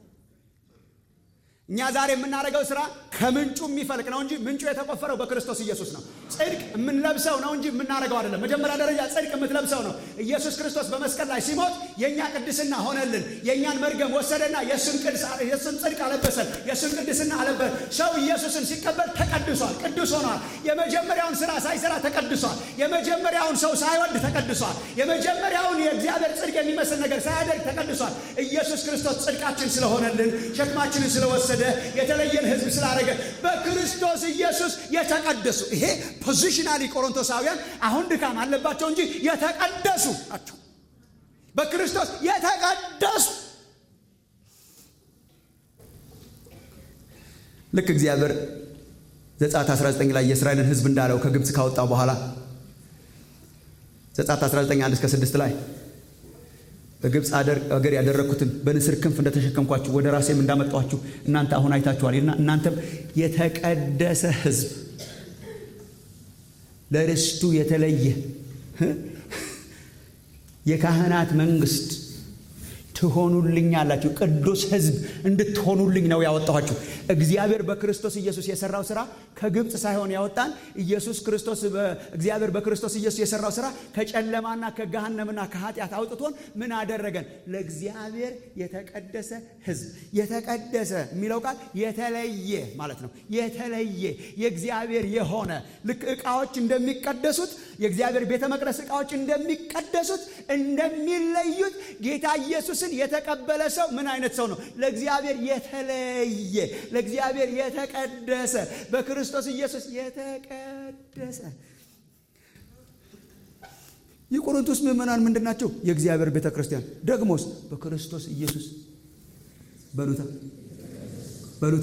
እኛ ዛሬ የምናደርገው ስራ ከምንጩ የሚፈልቅ ነው እንጂ ምንጩ የተቆፈረው በክርስቶስ ኢየሱስ ነው። ጽድቅ የምንለብሰው ነው እንጂ የምናደርገው አይደለም። መጀመሪያ ደረጃ ጽድቅ የምትለብሰው ነው። ኢየሱስ ክርስቶስ በመስቀል ላይ ሲሞት የእኛ ቅድስና ሆነልን። የእኛን መርገም ወሰደና የእሱን ጽድቅ አለበሰን፣ የእሱን ቅድስና አለበሰን። ሰው ኢየሱስን ሲቀበል ተቀድሷል፣ ቅዱስ ሆኗል። የመጀመሪያውን ስራ ሳይሰራ ተቀድሷል። የመጀመሪያውን ሰው ሳይወድ ተቀድሷል። የመጀመሪያውን የእግዚአብሔር ጽድቅ የሚመስል ነገር ሳያደርግ ተቀድሷል። ኢየሱስ ክርስቶስ ጽድቃችን ስለሆነልን ሸክማችንን ስለወሰደ የተለየን ሕዝብ ስላደረገ በክርስቶስ ኢየሱስ የተቀደሱ ይሄ ፖዚሽናሊ ቆሮንቶሳውያን አሁን ድካም አለባቸው እንጂ የተቀደሱ ናቸው። በክርስቶስ የተቀደሱ ልክ እግዚአብሔር ዘጸአት 19 ላይ የእስራኤልን ሕዝብ እንዳለው ከግብፅ ካወጣው በኋላ ዘጸአት 19 1 እስከ 6 ላይ በግብፅ አገር ያደረግኩትን በንስር ክንፍ እንደተሸከምኳችሁ ወደ ራሴም እንዳመጣኋችሁ እናንተ አሁን አይታችኋል። እናንተም የተቀደሰ ሕዝብ ለርስቱ የተለየ የካህናት መንግስት ትሆኑልኝ አላችሁ። ቅዱስ ሕዝብ እንድትሆኑልኝ ነው ያወጣኋችሁ። እግዚአብሔር በክርስቶስ ኢየሱስ የሰራው ስራ ከግብፅ ሳይሆን ያወጣን ኢየሱስ ክርስቶስ እግዚአብሔር በክርስቶስ ኢየሱስ የሰራው ስራ ከጨለማና ከገሃነምና ከኃጢአት አውጥቶን ምን አደረገን? ለእግዚአብሔር የተቀደሰ ሕዝብ። የተቀደሰ የሚለው ቃል የተለየ ማለት ነው። የተለየ የእግዚአብሔር የሆነ ልክ ዕቃዎች እንደሚቀደሱት የእግዚአብሔር ቤተ መቅደስ ዕቃዎች እንደሚቀደሱት እንደሚለዩት ጌታ ኢየሱስን የተቀበለ ሰው ምን አይነት ሰው ነው? ለእግዚአብሔር የተለየ ለእግዚአብሔር የተቀደሰ በክርስቶስ ኢየሱስ የተቀደሰ። የቆሮንቶስ ምዕመናን ምንድን ናቸው? የእግዚአብሔር ቤተ ክርስቲያን። ደግሞስ በክርስቶስ ኢየሱስ በሉታ በሉታ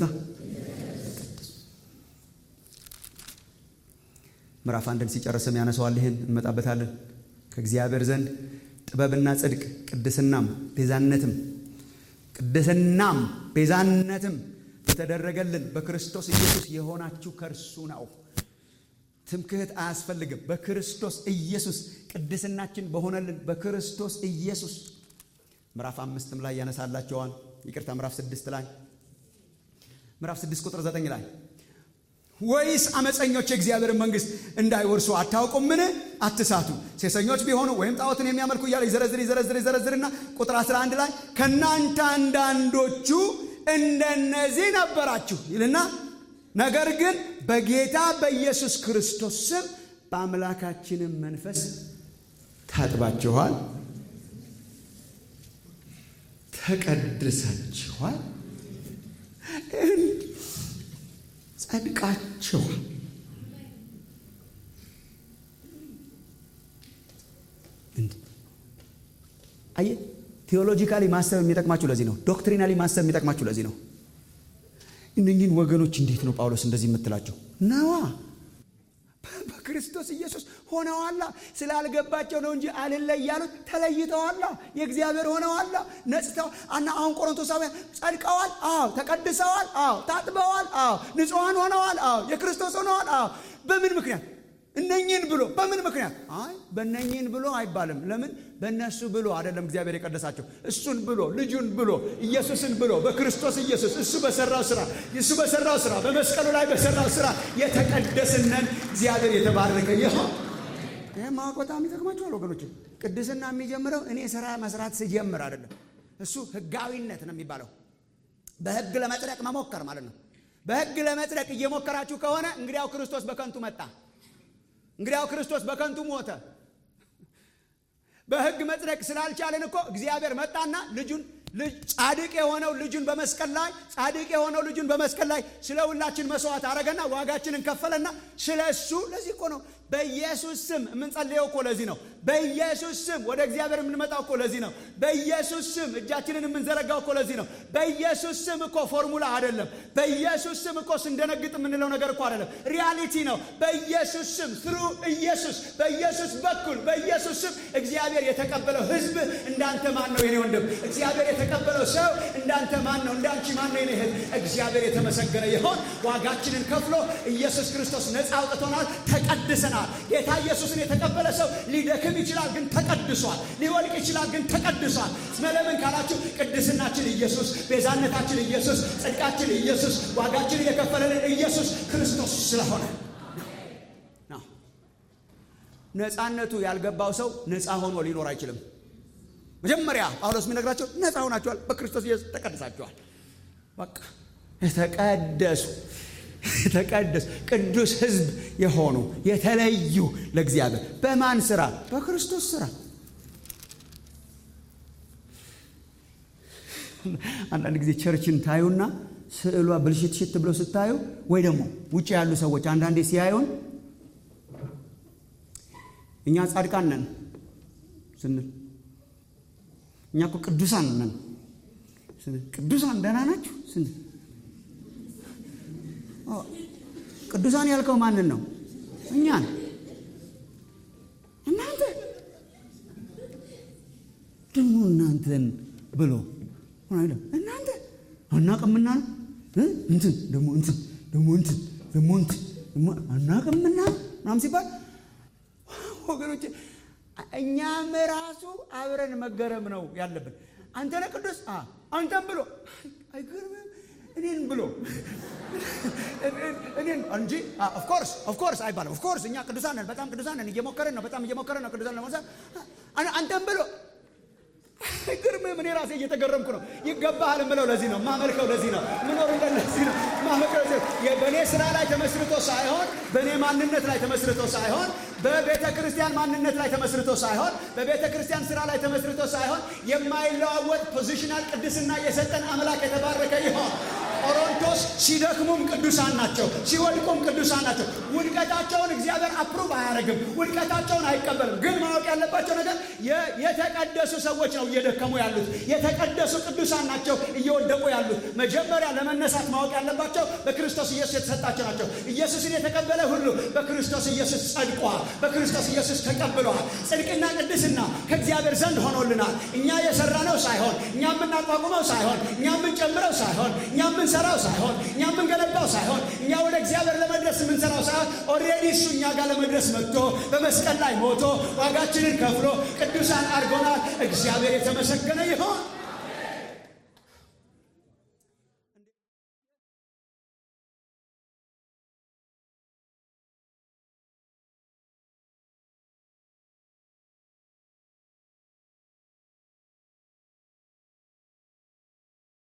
ምዕራፍ አንድን ሲጨርስም ያነሰዋል። ይህን እንመጣበታለን። ከእግዚአብሔር ዘንድ ጥበብና ጽድቅ ቅድስናም ቤዛነትም ቅድስናም ቤዛነትም የተደረገልን በክርስቶስ ኢየሱስ የሆናችሁ ከእርሱ ነው። ትምክህት አያስፈልግም። በክርስቶስ ኢየሱስ ቅድስናችን በሆነልን በክርስቶስ ኢየሱስ ምዕራፍ አምስትም ላይ ያነሳላቸዋል። ይቅርታ ምዕራፍ ስድስት ላይ ምዕራፍ ስድስት ቁጥር ዘጠኝ ላይ ወይስ አመፀኞች የእግዚአብሔርን መንግሥት እንዳይወርሱ አታውቁምን? አትሳቱ። ሴሰኞች ቢሆኑ ወይም ጣዖትን የሚያመልኩ እያለ ይዘረዝር ይዘረዝር ይዘረዝርና ቁጥር 11 ላይ ከእናንተ አንዳንዶቹ እንደነዚህ ነበራችሁ ይልና ነገር ግን በጌታ በኢየሱስ ክርስቶስ ስም በአምላካችንም መንፈስ ታጥባችኋል፣ ተቀድሳችኋል፣ ጸድቃችኋል። አየህ፣ ቴዎሎጂካሊ ማሰብ የሚጠቅማችሁ ለዚህ ነው። ዶክትሪናሊ ማሰብ የሚጠቅማችሁ ለዚህ ነው። እነኝህን ወገኖች እንዴት ነው ጳውሎስ እንደዚህ የምትላቸው? ነዋ በክርስቶስ ኢየሱስ ሆነዋላ። ስላልገባቸው ነው እንጂ አልለይ ያሉት ተለይተዋላ፣ የእግዚአብሔር ሆነዋላ፣ ነጽተዋል። እና አሁን ቆሮንቶሳውያን ጸድቀዋል፣ አዎ፣ ተቀድሰዋል፣ አዎ፣ ታጥበዋል፣ አዎ፣ ንጹሐን ሆነዋል፣ አዎ፣ የክርስቶስ ሆነዋል፣ አዎ። በምን ምክንያት እነኝህን ብሎ በምን ምክንያት? አይ በእነኝህን ብሎ አይባልም። ለምን? በእነሱ ብሎ አይደለም እግዚአብሔር የቀደሳቸው። እሱን ብሎ ልጁን ብሎ ኢየሱስን ብሎ በክርስቶስ ኢየሱስ እሱ በሰራው ስራ እሱ በሰራው ስራ በመስቀሉ ላይ በሰራው ስራ የተቀደስነን እግዚአብሔር የተባረከ ይሁን። ይህ ማወቅ በጣም ይጠቅማቸዋል ወገኖች። ቅድስና የሚጀምረው እኔ ስራ መስራት ስጀምር አይደለም። እሱ ህጋዊነት ነው የሚባለው። በህግ ለመጽደቅ መሞከር ማለት ነው። በህግ ለመጽደቅ እየሞከራችሁ ከሆነ እንግዲያው ክርስቶስ በከንቱ መጣ። እንግዲያው ክርስቶስ በከንቱ ሞተ። በህግ መጽደቅ ስላልቻለን እኮ እግዚአብሔር መጣና ልጁን ጻድቅ የሆነው ልጁን በመስቀል ላይ ጻድቅ የሆነው ልጁን በመስቀል ላይ ስለ ሁላችን መስዋዕት አረገና ዋጋችንን ከፈለና ስለ እሱ ለዚህ እኮ ነው በኢየሱስ ስም የምንጸልየው እኮ ለዚህ ነው። በኢየሱስ ስም ወደ እግዚአብሔር የምንመጣው እኮ ለዚህ ነው። በኢየሱስ ስም እጃችንን የምንዘረጋው እኮ ለዚህ ነው። በኢየሱስ ስም እኮ ፎርሙላ አይደለም። በኢየሱስ ስም እኮ ስንደነግጥ የምንለው ነገር እኮ አይደለም። ሪያሊቲ ነው። በኢየሱስ ስም ትሩ ኢየሱስ በኢየሱስ በኩል በኢየሱስ ስም እግዚአብሔር የተቀበለው ህዝብ እንዳንተ ማን ነው የኔ ወንድም? እግዚአብሔር የተቀበለው ሰው እንዳንተ ማን ነው? እንዳንቺ ማን ነው የኔ እህት? እግዚአብሔር የተመሰገነ ይሆን። ዋጋችንን ከፍሎ ኢየሱስ ክርስቶስ ነፃ አውጥቶናል። ተቀድሰናል። ጌታ ኢየሱስን የተቀበለ ሰው ሊደክም ይችላል፣ ግን ተቀድሷል። ሊወልቅ ይችላል፣ ግን ተቀድሷል። ስለምን ካላችሁ ቅድስናችን ኢየሱስ፣ ቤዛነታችን ኢየሱስ፣ ጽድቃችን ኢየሱስ፣ ዋጋችን የከፈለልን ኢየሱስ ክርስቶስ ስለሆነ ነው። ነፃነቱ ያልገባው ሰው ነፃ ሆኖ ሊኖር አይችልም። መጀመሪያ ጳውሎስ የሚነግራቸው ነፃ ሆናችኋል፣ በክርስቶስ ኢየሱስ ተቀድሳችኋል። በቃ የተቀደሱ የተቀደሱ ቅዱስ ሕዝብ የሆኑ የተለዩ ለእግዚአብሔር በማን ስራ? በክርስቶስ ስራ። አንዳንድ ጊዜ ቸርችን ታዩና ስዕሏ ብልሽትሽት ብሎ ስታዩ ወይ ደግሞ ውጭ ያሉ ሰዎች አንዳንዴ ሲያዩን እኛ ጻድቃን ነን ስንል እኛ እኮ ቅዱሳን ነን ስንል ቅዱሳን ደህና ናችሁ ስንል ቅዱሳን ያልከው ማንን ነው? እኛን። እናንተ ደግሞ እናንተን ብሎ እናንተ አናቅምና ነው እንትን ደግሞ እንትን ደግሞ እንትን ደግሞ እንትን ደግሞ አናቅምና ምናምን ሲባል ወገኖች እኛም ራሱ አብረን መገረም ነው ያለብን። አንተ ነህ ቅዱስ አንተም ብሎ አይገርምም? እኔን ብሎ እኔን እንጂ ኦፍኮርስ ኦፍኮርስ አይባልም። ኦፍኮርስ እኛ ቅዱሳን ነን፣ በጣም ቅዱሳን ነን፣ እየሞከረን ነው፣ በጣም እየሞከረን ነው ቅዱሳን ለመውሰድ አንተም ብሎ ግርምም እኔ ራሴ እየተገረምኩ ነው። ይገባሃል ምለው ለዚህ ነው ማመልከው፣ ለዚህ ነው ምኖር ለዚህ ነው ማመልከው። በእኔ ስራ ላይ ተመስርቶ ሳይሆን በእኔ ማንነት ላይ ተመስርቶ ሳይሆን በቤተ ክርስቲያን ማንነት ላይ ተመስርቶ ሳይሆን በቤተ ክርስቲያን ስራ ላይ ተመስርቶ ሳይሆን የማይለዋወጥ ፖዚሽናል ቅድስና የሰጠን አምላክ የተባረከ ይሆን። ቆሮንቶስ ሲደክሙም ቅዱሳን ናቸው፣ ሲወድቁም ቅዱሳን ናቸው። ውድቀታቸውን እግዚአብሔር አፕሩቭ አያደርግም፣ ውድቀታቸውን አይቀበልም። ግን ማወቅ ያለባቸው ነገር የተቀደሱ ሰዎች ነው እየደከሙ ያሉት፣ የተቀደሱ ቅዱሳን ናቸው እየወደቁ ያሉት። መጀመሪያ ለመነሳት ማወቅ ያለባቸው በክርስቶስ ኢየሱስ የተሰጣቸው ናቸው። ኢየሱስን የተቀበለ ሁሉ በክርስቶስ ኢየሱስ ጸድቋል፣ በክርስቶስ ኢየሱስ ተቀብለዋል። ጽድቅና ቅድስና ከእግዚአብሔር ዘንድ ሆኖልናል። እኛ የሰራነው ሳይሆን እኛ የምናቋቁመው ሳይሆን እኛ የምንጨምረው ሳይሆን እኛ የምንሰራው ሳይሆን እኛ የምንገነባው ሳይሆን እኛ ወደ እግዚአብሔር ለመድረስ የምንሰራው ሳይሆን ኦልሬዲ እሱ እኛ ጋር ለመድረስ መጥቶ በመስቀል ላይ ሞቶ ዋጋችንን ከፍሎ ቅዱሳን አድርጎናል። እግዚአብሔር የተመሰገነ ይሆን።